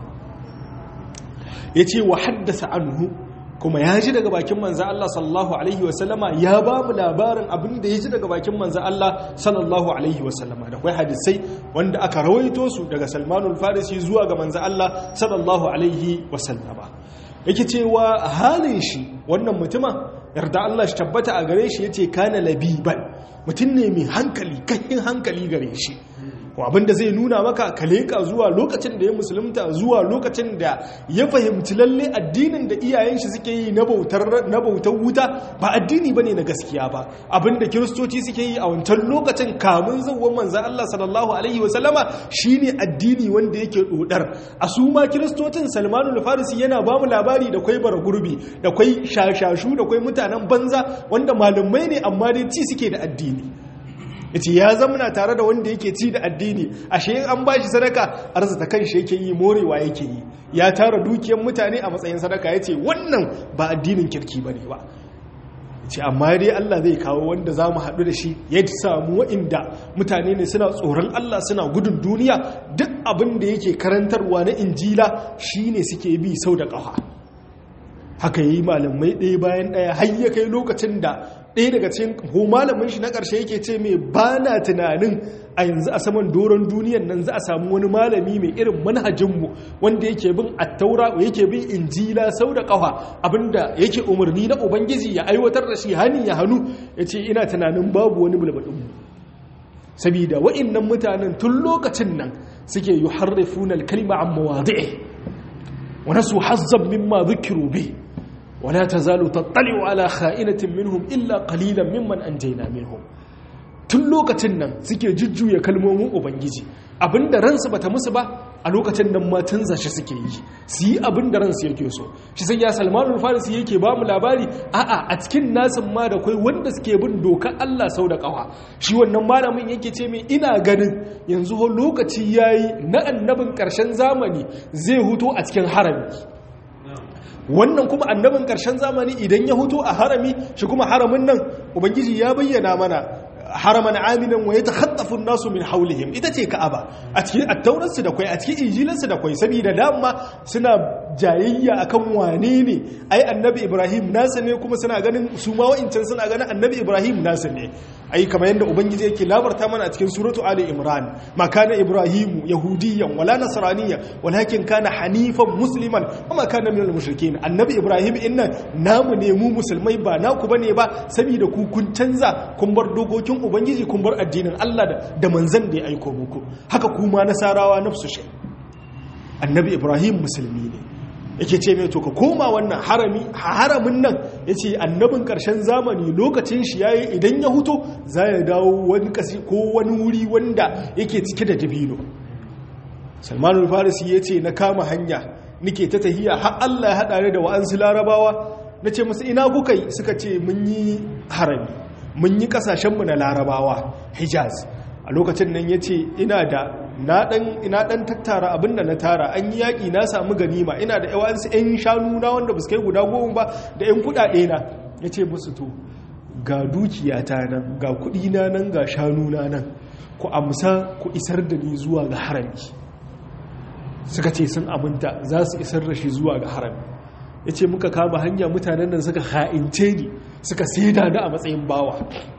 S1: ya ce wa haddasa anhu kuma ya ji daga bakin manza Allah sallallahu alaihi wasallama ya ba mu labarin abin da ya ji daga bakin manza Allah sallallahu alaihi wasallama da kwai hadisai wanda aka rawaito su daga salmanul farisi zuwa ga manza Allah sallallahu alaihi wasallama yake cewa halin shi wannan mutuma yarda Allah shi tabbata a gare shi yace kana labiban mutum ne mai hankali kahin hankali gare shi abinda zai nuna maka ka leƙa zuwa lokacin da ya musulunta zuwa lokacin da ya fahimci lalle addinin da iyayen shi suke yi na bautar wuta ba addini bane na gaskiya ba abinda kiristoci suke yi a wancan lokacin kamun zawon manza Allah sallallahu alaihi wasallama shine addini wanda yake dodar a su ma kiristocin Salmanul Farisi yana ba mu labari da kwai bara gurbi da kwai shashashu da kwai mutanen banza wanda malamai ne amma dai ci suke da addini yace ya zamana tare da wanda yake ci da addini ashe an bashi sadaka arzata kanshi yake yi morewa yake yi ya tara dukiyar mutane a matsayin sadaka yace wannan ba addinin kirki bane ba ce amma dai Allah zai kawo wanda za mu haɗu da shi ya samu wa'inda mutane ne suna tsoron Allah suna gudun duniya duk abin da yake karantarwa na injila shine suke bi sau da ƙafa haka yi malamai ɗaya bayan ɗaya har ya kai lokacin da ɗaya daga cikin ko malamin shi na ƙarshe yake ce mai ba na tunanin a yanzu a saman doron duniyan nan za a samu wani malami mai irin manhajinmu wanda yake bin attaura yake bin injila sau da ƙafa abinda yake umarni na ubangiji ya aiwatar da shi hani ya hannu ya ce ina tunanin babu wani bulbaɗinmu sabida wa'innan mutanen tun lokacin nan suke yi harrifunan kalma an mawazi'i wani su hazzab mimma zikiru bi ولا تزال تطلع على خائنة منهم إلا قليلا ممن أنجينا منهم tun lokacin nan suke jujjuya kalmomin ubangiji abinda ransu bata musu ba a lokacin nan ma tunza shi suke yi su yi abinda ransu yake so shi sai ya salmanul farisi yake ba mu labari a'a a cikin nasin ma da kai wanda suke bin dokar Allah sau da kawa shi wannan malamin yake ce mai ina ganin yanzu ho lokaci yayi na annabin karshen zamani zai huto a cikin harami wannan kuma annabin ƙarshen zamani idan ya hutu a harami shi kuma haramin nan ubangiji ya bayyana mana haraman aminan wa yatakhattafu an-nasu min hawlihim ita ce ka'aba a cikin attauransu da kwai a cikin injilansu da kwai saboda dama suna jayayya akan wane ne ai annabi ibrahim nasa ne kuma suna ganin su ma wa'incan suna ganin annabi ibrahim nasa ne ai kamar yadda ubangiji yake labarta mana a cikin suratu ali imran ma kana ibrahimu yahudiyan wala nasraniyan walakin kana hanifan musliman wa ma kana minal mushrikin annabi ibrahim innan namu ne mu musulmai ba naku bane ba saboda ku kun canza kun bar dokokin ubangiji kun bar addinin Allah da manzan da ya aiko muku haka kuma nasarawa nafsu shi annabi ibrahim musulmi ne yake ce mai to ka koma wannan harami haramin nan ya ce annabin ƙarshen zamani lokacin shi yayi idan ya huto za ya dawo wani kasi ko wani wuri wanda yake cike da dabino salmanul farisi ya ce na kama hanya nike ta tahiya har allah ya haɗa da wa'ansu larabawa na ce masu ina kuka yi suka ce mun yi harami mun yi ƙasashenmu na larabawa hijaz a lokacin nan ya ce ina da na ɗan tattara abin da na tara an yi yaƙi na samu ganima ina da yawansu 'yan shanu na wanda ba su kai guda goma ba da 'yan kuɗaɗe na ya ce musu to ga dukiyata nan ga kuɗi na nan ga shanu na nan ku amsa ku isar da ni zuwa ga harami suka ce sun aminta za su isar da shi zuwa ga harami ya ce muka kama hanya mutanen nan suka ha'ince ni suka saida ni a matsayin bawa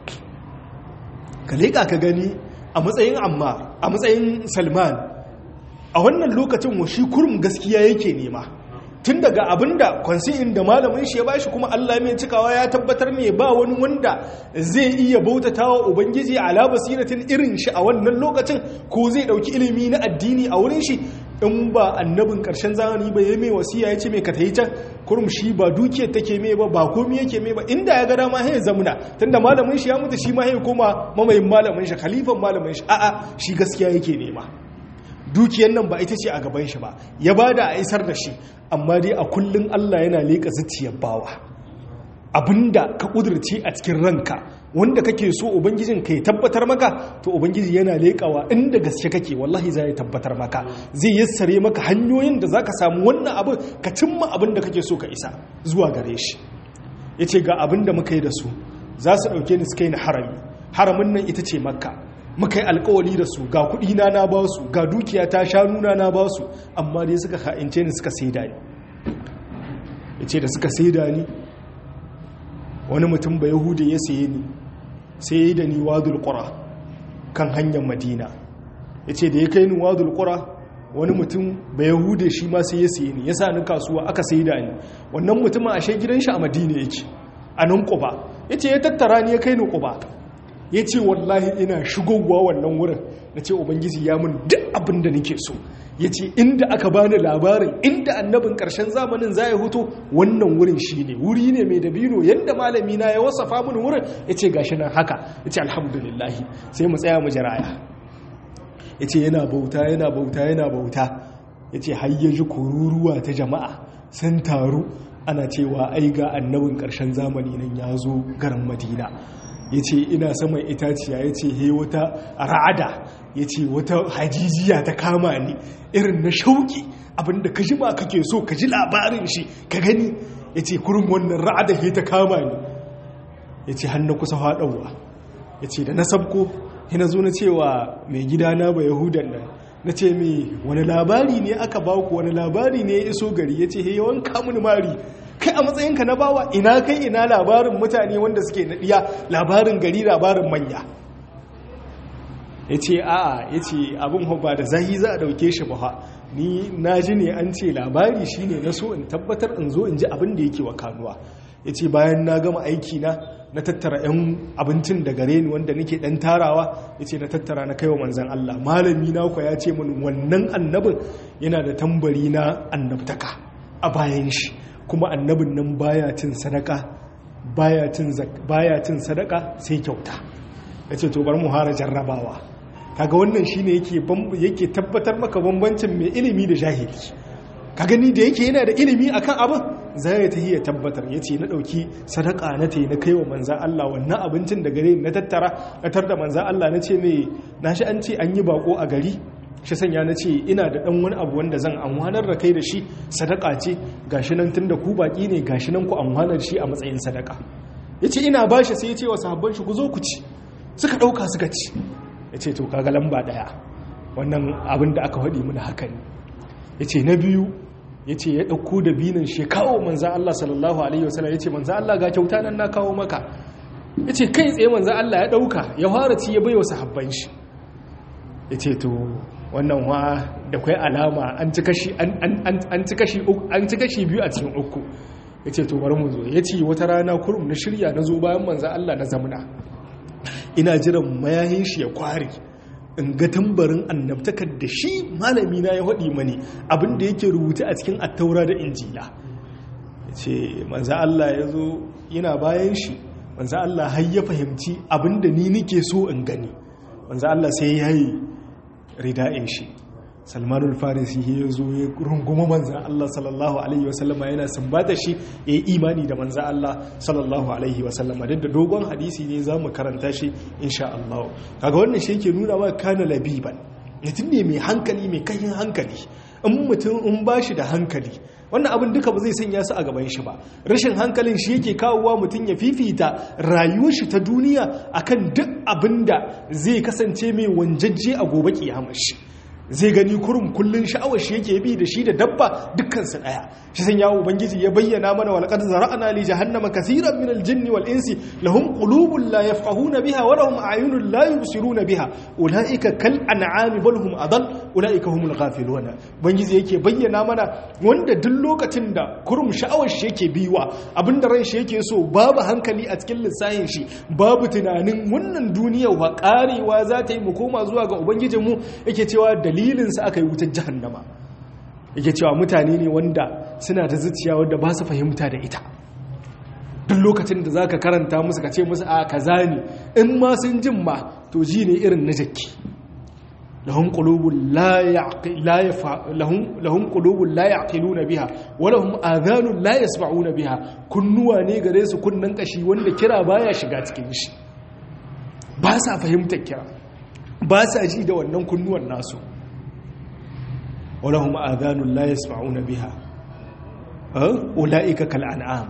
S1: ka leƙa ka gani a matsayin amma a matsayin salman a wannan lokacin wa shi kurum gaskiya yake nema tun daga abinda kwansi'in da malamin shi ya bashi kuma Allah mai cikawa ya tabbatar mai ba wani wanda zai iya bautata wa ubangiji ala basiratin irin shi a wannan lokacin ko zai dauki ilimi na addini a wurin shi in ba annabin karshen zamani ba ya mai wasiya ya ce mai ka tayi can kurum shi ba dukiyar take mai ba ba komi yake mai ba inda ya ga dama ya zamuna tunda malamin shi ya mutu shi ma ya koma mamayin malamin shi khalifan malamin shi a'a shi gaskiya yake nema dukiyar nan ba ita ce a gaban shi ba ya ba da a isar da shi amma dai a kullum Allah yana leƙa zuciyar bawa abinda ka ƙudurce a cikin ranka wanda kake so ubangijin ka ya tabbatar maka to ubangiji yana leƙawa inda gaske kake wallahi za ya tabbatar maka zai yassare maka hanyoyin da za ka samu wannan abin ka cimma abin da kake so ka isa zuwa gare shi ya ce ga abin da muka yi da su za su ɗauke ni suka yi na harami haramin nan ita ce makka muka yi alkawali da su ga kudina na ba su ga dukiya ta shanuna na ba su amma dai suka ha'ince ni suka saida ni ya ce da suka saida ni wani mutum ba yahudu ya saye ni sai ya yi da ni wadul ƙura kan hanyar madina ya ce da ya kai ni wadul ƙura wani mutum ba yahudu shi ma sai ya saye ni ya sa ni kasuwa aka saida ni wannan mutumin ashe gidan shi a madina yake a nan ƙuba ya ce ya tattara ni ya kai ni ƙuba ya ce wallahi ina shigowa wannan wurin na ce ubangiji ya mun duk abin da nake so ya ce inda aka bani labarin inda annabin ƙarshen zamanin za ya huto wannan wurin shi ne wuri ne mai dabino yadda malami na ya wasafa mun wurin ya ce gashi nan haka ya ce alhamdulillahi sai mu tsaya mu jiraya ya ce yana bauta yana bauta yana bauta ya ce har ya ji kururuwa ta jama'a sun taru ana cewa ai ga annabin ƙarshen zamani nan ya zo garin madina ya ce ina saman itaciya ya ce he wata ra'ada ya ce wata hajijiya ta kama ni irin na shauki abinda ka ji ba kake so ka ji labarin shi ka gani ya ce kurin wannan ra'ada he ta kama ni ya ce hannu kusa haɗauwa ya ce da na sabko yana zo na cewa mai gidana ba yahudan nan na ce mai wani labari ne aka baku wani labari ne ya iso gari ya ce he yawan kamun mari kai a matsayinka na bawa ina kai ina labarin mutane wanda suke naɗiya labarin gari labarin manya ya ce a'a ya ce abin ba da zahi za a ɗauke shi ba ni na ji ne an ce labari shi ne na so in tabbatar in zo in ji abin da yake wa kanuwa ya ce bayan na gama aiki na na tattara 'yan abincin da gare ni wanda nake ɗan tarawa ya ce na tattara na kaiwa manzan Allah malami na kwa ya ce min wannan annabin yana da tambari na annabtaka a bayan shi kuma annabin nan baya cin sadaka baya cin sadaka sai kyauta ya ce to bar mu hara jarrabawa kaga wannan shine yake yake tabbatar maka bambancin mai ilimi da jahili ka gani da yake yana da ilimi akan abin zai ta ya tabbatar ya ce na ɗauki sadaka na ta yi na kai wa manzan Allah wannan abincin da gare na tattara na tar da manzan Allah na ce mai na shi an ce an yi bako a gari shi sanya na ce ina da ɗan wani abu wanda zan amwanar da kai da shi sadaka ce gashi nan tun da ku baki ne gashi nan ku amwanar shi a matsayin sadaka ya ce ina ba shi sai ya ce wa sahabban shi ku zo ku ci suka ɗauka suka ci ya ce to kaga lamba ɗaya wannan abin da aka faɗi mana haka ne ya ce na biyu ya ce ya ɗauko da binin shi kawo manzan Allah sallallahu Alaihi wasallam ya ce manzan Allah ga kyauta nan na kawo maka ya ce kai tsaye manzan Allah ya ɗauka ya fara ci ya bai wa sahabban shi ya ce to wannan wa da kwai alama an ci kashi biyu a cikin uku ya ce to bari mu zo ya ce wata rana kurum na shirya na zo bayan manzan Allah na zamuna ina jiran mayahin shi ya kware in ga tambarin annabtakar da shi malami na ya haɗi mani abinda yake rubuta a cikin attaura da injila ya ce manza Allah ya zo yana bayan shi manza Allah har ya fahimci abinda ni nike so in gani manza Allah sai ya yi rida'in shi salmanul farisi ya zo ya runguma manzan Allah sallallahu alaihi wasallama yana sumbata shi ya yi imani da manzan Allah sallallahu alaihi wasallama duk da dogon hadisi ne za mu karanta shi insha Allah kaga wannan shi yake nuna wa kana labiban mutum ne mai hankali mai kayan hankali in mutum in ba shi da hankali wannan abin duka ba zai sanya su a gaban shi ba rashin hankalin shi yake kawowa mutum ya fifita rayuwar shi ta duniya akan duk abin da zai kasance mai wanjajje a gobe kiyamar shi zai gani kurum kullun sha'awar shi yake bi da shi da dabba dukkan su daya shi san yawo ubangiji ya bayyana mana wal qad zara'na li jahannama kaseeran min al jinni wal insi lahum qulubun la yafqahuna biha wa lahum a'yunun la yubsiruna biha ulaika kal an'ami bal hum adall ulaika humul ghafiluna ubangiji yake bayyana mana wanda duk lokacin da kurum sha'awar shi yake biwa abinda ran shi yake so babu hankali a cikin lissahin shi babu tunanin wannan duniya wa karewa za ta yi mu koma zuwa ga ubangijinmu yake cewa dalilinsa aka yi wutar jahannama yake cewa mutane ne wanda suna da zuciya wanda ba su fahimta da ita duk lokacin da za ka karanta musu ka ce musu a kaza ne in ma sun jin ma to ji ne irin na jakki lahum qulubun la lahum qulubun la yaqiluna biha wa lahum adhanun la yasma'una biha kunnuwa ne gare su kunnan kashi wanda kira baya shiga cikin shi ba sa fahimtar kira ba sa ji da wannan kunnuwan nasu walahum adhanun la yasma'una biha ulaika kal an'am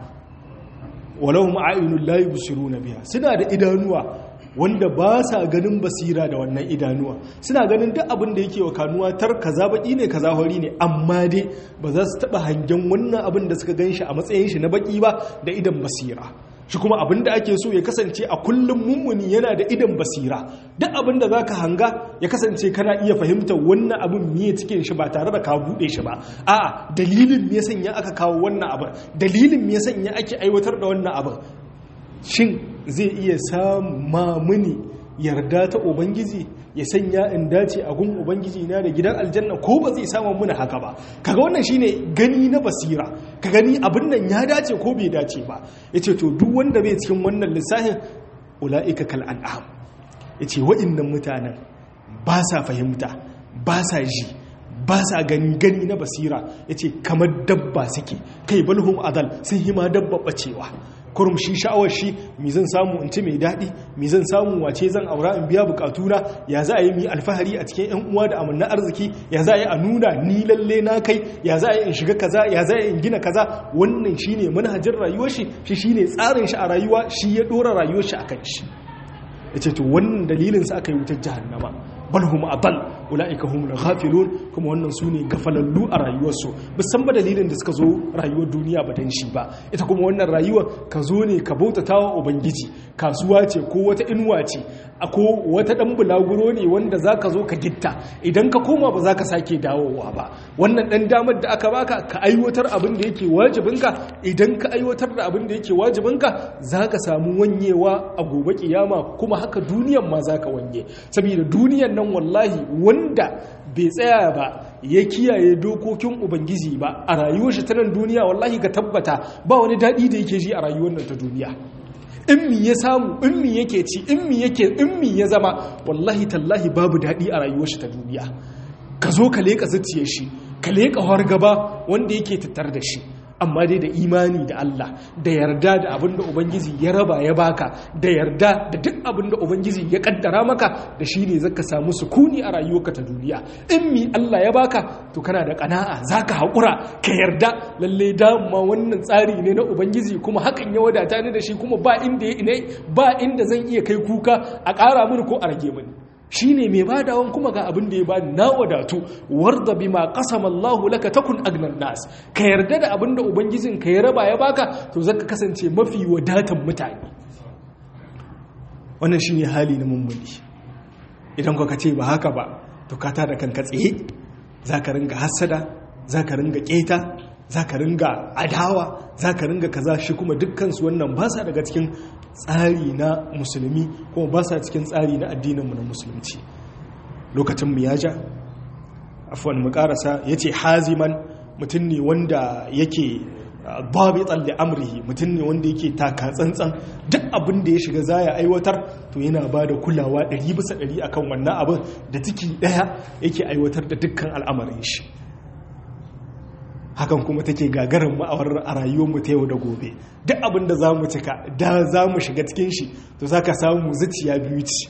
S1: walahum a'yunun la yubsiruna biha suna da idanuwa wanda ba sa ganin basira da wannan idanuwa suna ganin duk abin da yake wa kanuwa tar kaza baki ne kaza hori ne amma dai ba za su taba hangen wannan abin da suka ganshi a matsayin shi na baki ba da idan basira shi kuma abin da ake so ya kasance a kullum mummuni yana da idan basira duk abin da za ka hanga ya kasance kana iya fahimtar wannan abin miye cikin shi ba tare da ka buɗe shi ba a'a dalilin me sanya aka kawo wannan abin dalilin me sanya ake aiwatar da wannan abin shin zai iya sama mini yarda ta ubangiji ya sanya in dace a gun ubangiji na da gidan aljanna ko ba zai samu muna haka ba kaga wannan shine gani na basira ka gani abin nan ya dace ko bai dace ba yace to duk wanda bai cikin wannan lissafin ulaika kal an'am yace wa'annan mutanen ba sa fahimta ba sa ji ba sa gani gani na basira yace kamar dabba suke kai balhum adal sun hima dabba bacewa kurum shi sha'awar shi mi zan samu in ci mai daɗi mi zan samu wace zan aura in biya bukatuna ya za a yi mi alfahari a cikin 'yan uwa da amanna arziki ya za a yi a nuna ni lalle na kai ya za a yi in shiga kaza ya za a yi in gina kaza wannan shi ne manhajin rayuwar shi shi shi ne tsarin shi a rayuwa shi ya ɗora rayuwar shi a kan shi ya ce to wannan dalilin sa aka yi wutar jahannama bal hum adal ulaika hum ghafilun kuma wannan sune gafalallu a rayuwarsu san ba dalilin da suka zo rayuwar duniya ba dan shi ba ita kuma wannan rayuwar ka zo ne ka bautata wa ubangiji kasuwa ce ko wata inuwa ce ko wata dan bulaguro ne wanda zaka zo ka gitta idan ka koma ba zaka sake dawowa ba wannan dan damar da aka baka ka aiwatar abin da yake wajibinka idan ka aiwatar da abin da yake wajibinka zaka samu wanyewa a gobe kiyama kuma haka duniyan ma zaka wanye saboda duniyan nan wallahi wanda bai tsaya ba ya kiyaye dokokin ubangiji ba a rayuwar shi ta nan duniya wallahi ka tabbata ba wani daɗi da yake ji a rayuwar nan ta duniya in mi ya samu in mi yake ci in mi yake in mi ya zama wallahi tallahi babu daɗi a rayuwar shi ta duniya ka zo ka leƙa zuciyar shi ka leƙa hargaba wanda yake tattar da shi amma dai da imani da Allah da yarda da abin da Ubangiji ya raba ya baka da yarda da duk abin da Ubangiji ya kaddara maka da shi ne zaka samu sukuni a rayuwarka ta duniya in mi Allah ya baka to kana da kana'a zaka haƙura ka yarda lalle dama wannan tsari ne na Ubangiji kuma hakan ya wadata ni da shi kuma ba inda ya ba inda zan iya kai kuka a ƙara mini ko a rage mini shi ne mai badawan kuma ga abin da ya bani na wadatu warda bima qasama Allahu laka takun agnan nas ka yarda da abin da ubangijin ka ya raba ya baka to zaka kasance mafi wadatan mutane wannan shine hali na mummuni idan ka ce ba haka ba to ka tada kanka tsaye zaka ringa hasada zaka ringa keta zaka ringa adawa zaka ringa kaza shi kuma dukkan su wannan ba sa daga cikin tsari na musulmi kuma ba sa cikin tsari na addininmu na musulunci lokacin mu ya ja afwan mu karasa yace haziman mutum ne wanda yake babitan li amrihi mutum ne wanda yake taka tsantsan duk abin da ya shiga zaya aiwatar to yana ba da kulawa 100 bisa 100 akan wannan abin da ciki daya yake aiwatar da dukkan al'amarin shi hakan kuma take gagarin ma'awar a rayuwarmu ta yau da gobe duk abin da za mu cika da za mu shiga cikin shi to za ka samu zuciya biyu ci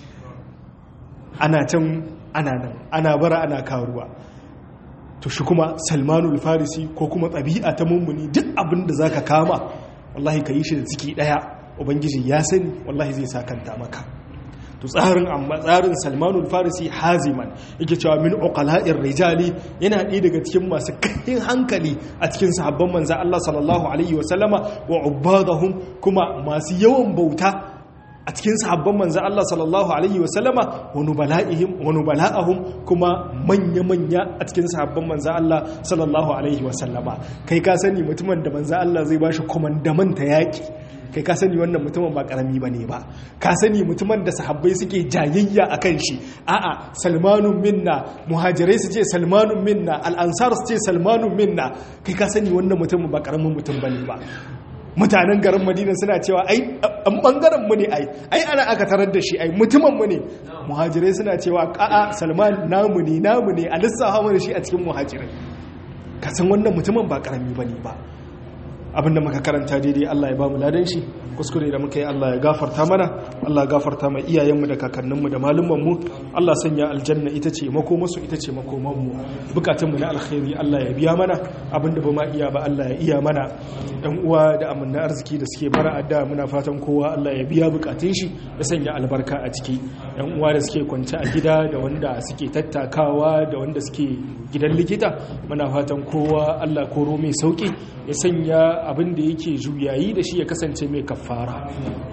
S1: ana can ana nan ana bara ana karuwa to shi kuma salmanul farisi ko kuma ɗabi'a ta mummuni duk abin da za ka kama wallahi ka yi shi da ciki ɗaya ubangiji ya sani wallahi zai sakanta maka to tsarin amma tsarin salmanul farisi haziman yake cewa min uqala'ir rijali yana ɗaya daga cikin masu kahin hankali a cikin sahabban manzo Allah sallallahu alaihi wa sallama wa ubadahum kuma masu yawan bauta a cikin sahabban manzo Allah sallallahu alaihi wa sallama wa nubala'ihim wa nubala'ahum kuma manya-manya a cikin sahabban manzo Allah sallallahu alaihi wa sallama kai ka sani mutumin da manzo Allah zai bashi komandamanta yaki kai ka sani wannan mutumin ba karami ba ne ba ka sani mutumin da sahabbai suke jayayya a kan shi a'a salmanun minna muhajirai su ce salmanun minna al'ansar su ce salmanun minna kai ka sani wannan mutumin ba karamin mutum ba ne ba mutanen garin madina suna cewa ai an bangaren mu ne ai ai ana aka tarar da shi ai mutumin mu ne muhajirai suna cewa ka'a salman namu ne namu ne a lissafa mana shi a cikin muhajirai ka san wannan mutumin ba karami ba ne ba abinda muka karanta daidai Allah ya ba mu ladan shi kuskure da muka yi Allah ya gafarta mana Allah ya gafarta mai iyayenmu da kakanninmu da malumanmu Allah sanya aljanna ita ce makomasu ita ce makomanmu bukatunmu na alkhairi Allah ya biya mana abinda ba ma iya ba Allah ya iya mana ɗan uwa da amanna arziki da suke bara adda muna fatan kowa Allah ya biya bukatun shi ya sanya albarka a ciki ɗan uwa da suke kwance a gida da wanda suke tattakawa da wanda suke gidan likita muna fatan kowa Allah koro mai sauki ya sanya abin da yake juyayi da shi ya kasance mai kafara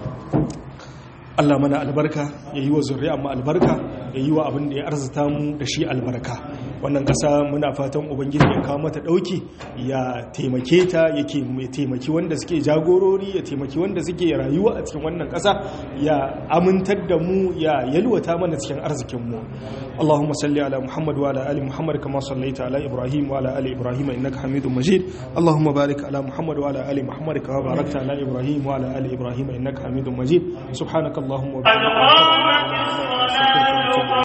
S1: Allah mana albarka ya yi wa zuri'a mu albarka ya yi wa abin da ya arzita mu da shi albarka wannan ƙasa muna fatan ubangiji ya kawo mata ɗauki ya taimake ta ya taimaki wanda suke jagorori ya taimaki wanda suke rayuwa a cikin wannan ƙasa ya amintar da mu ya yalwata mana cikin arzikin mu Allahumma salli ala Muhammad wa ala ali Muhammad kama sallaita ala Ibrahim wa ala ali Ibrahim innaka Hamidum Majid Allahumma barik ala Muhammad wa ala ali Muhammad kama barakta ala Ibrahim wa ala ali Ibrahim innaka Hamidum Majid subhanakallahumma wa bihamdika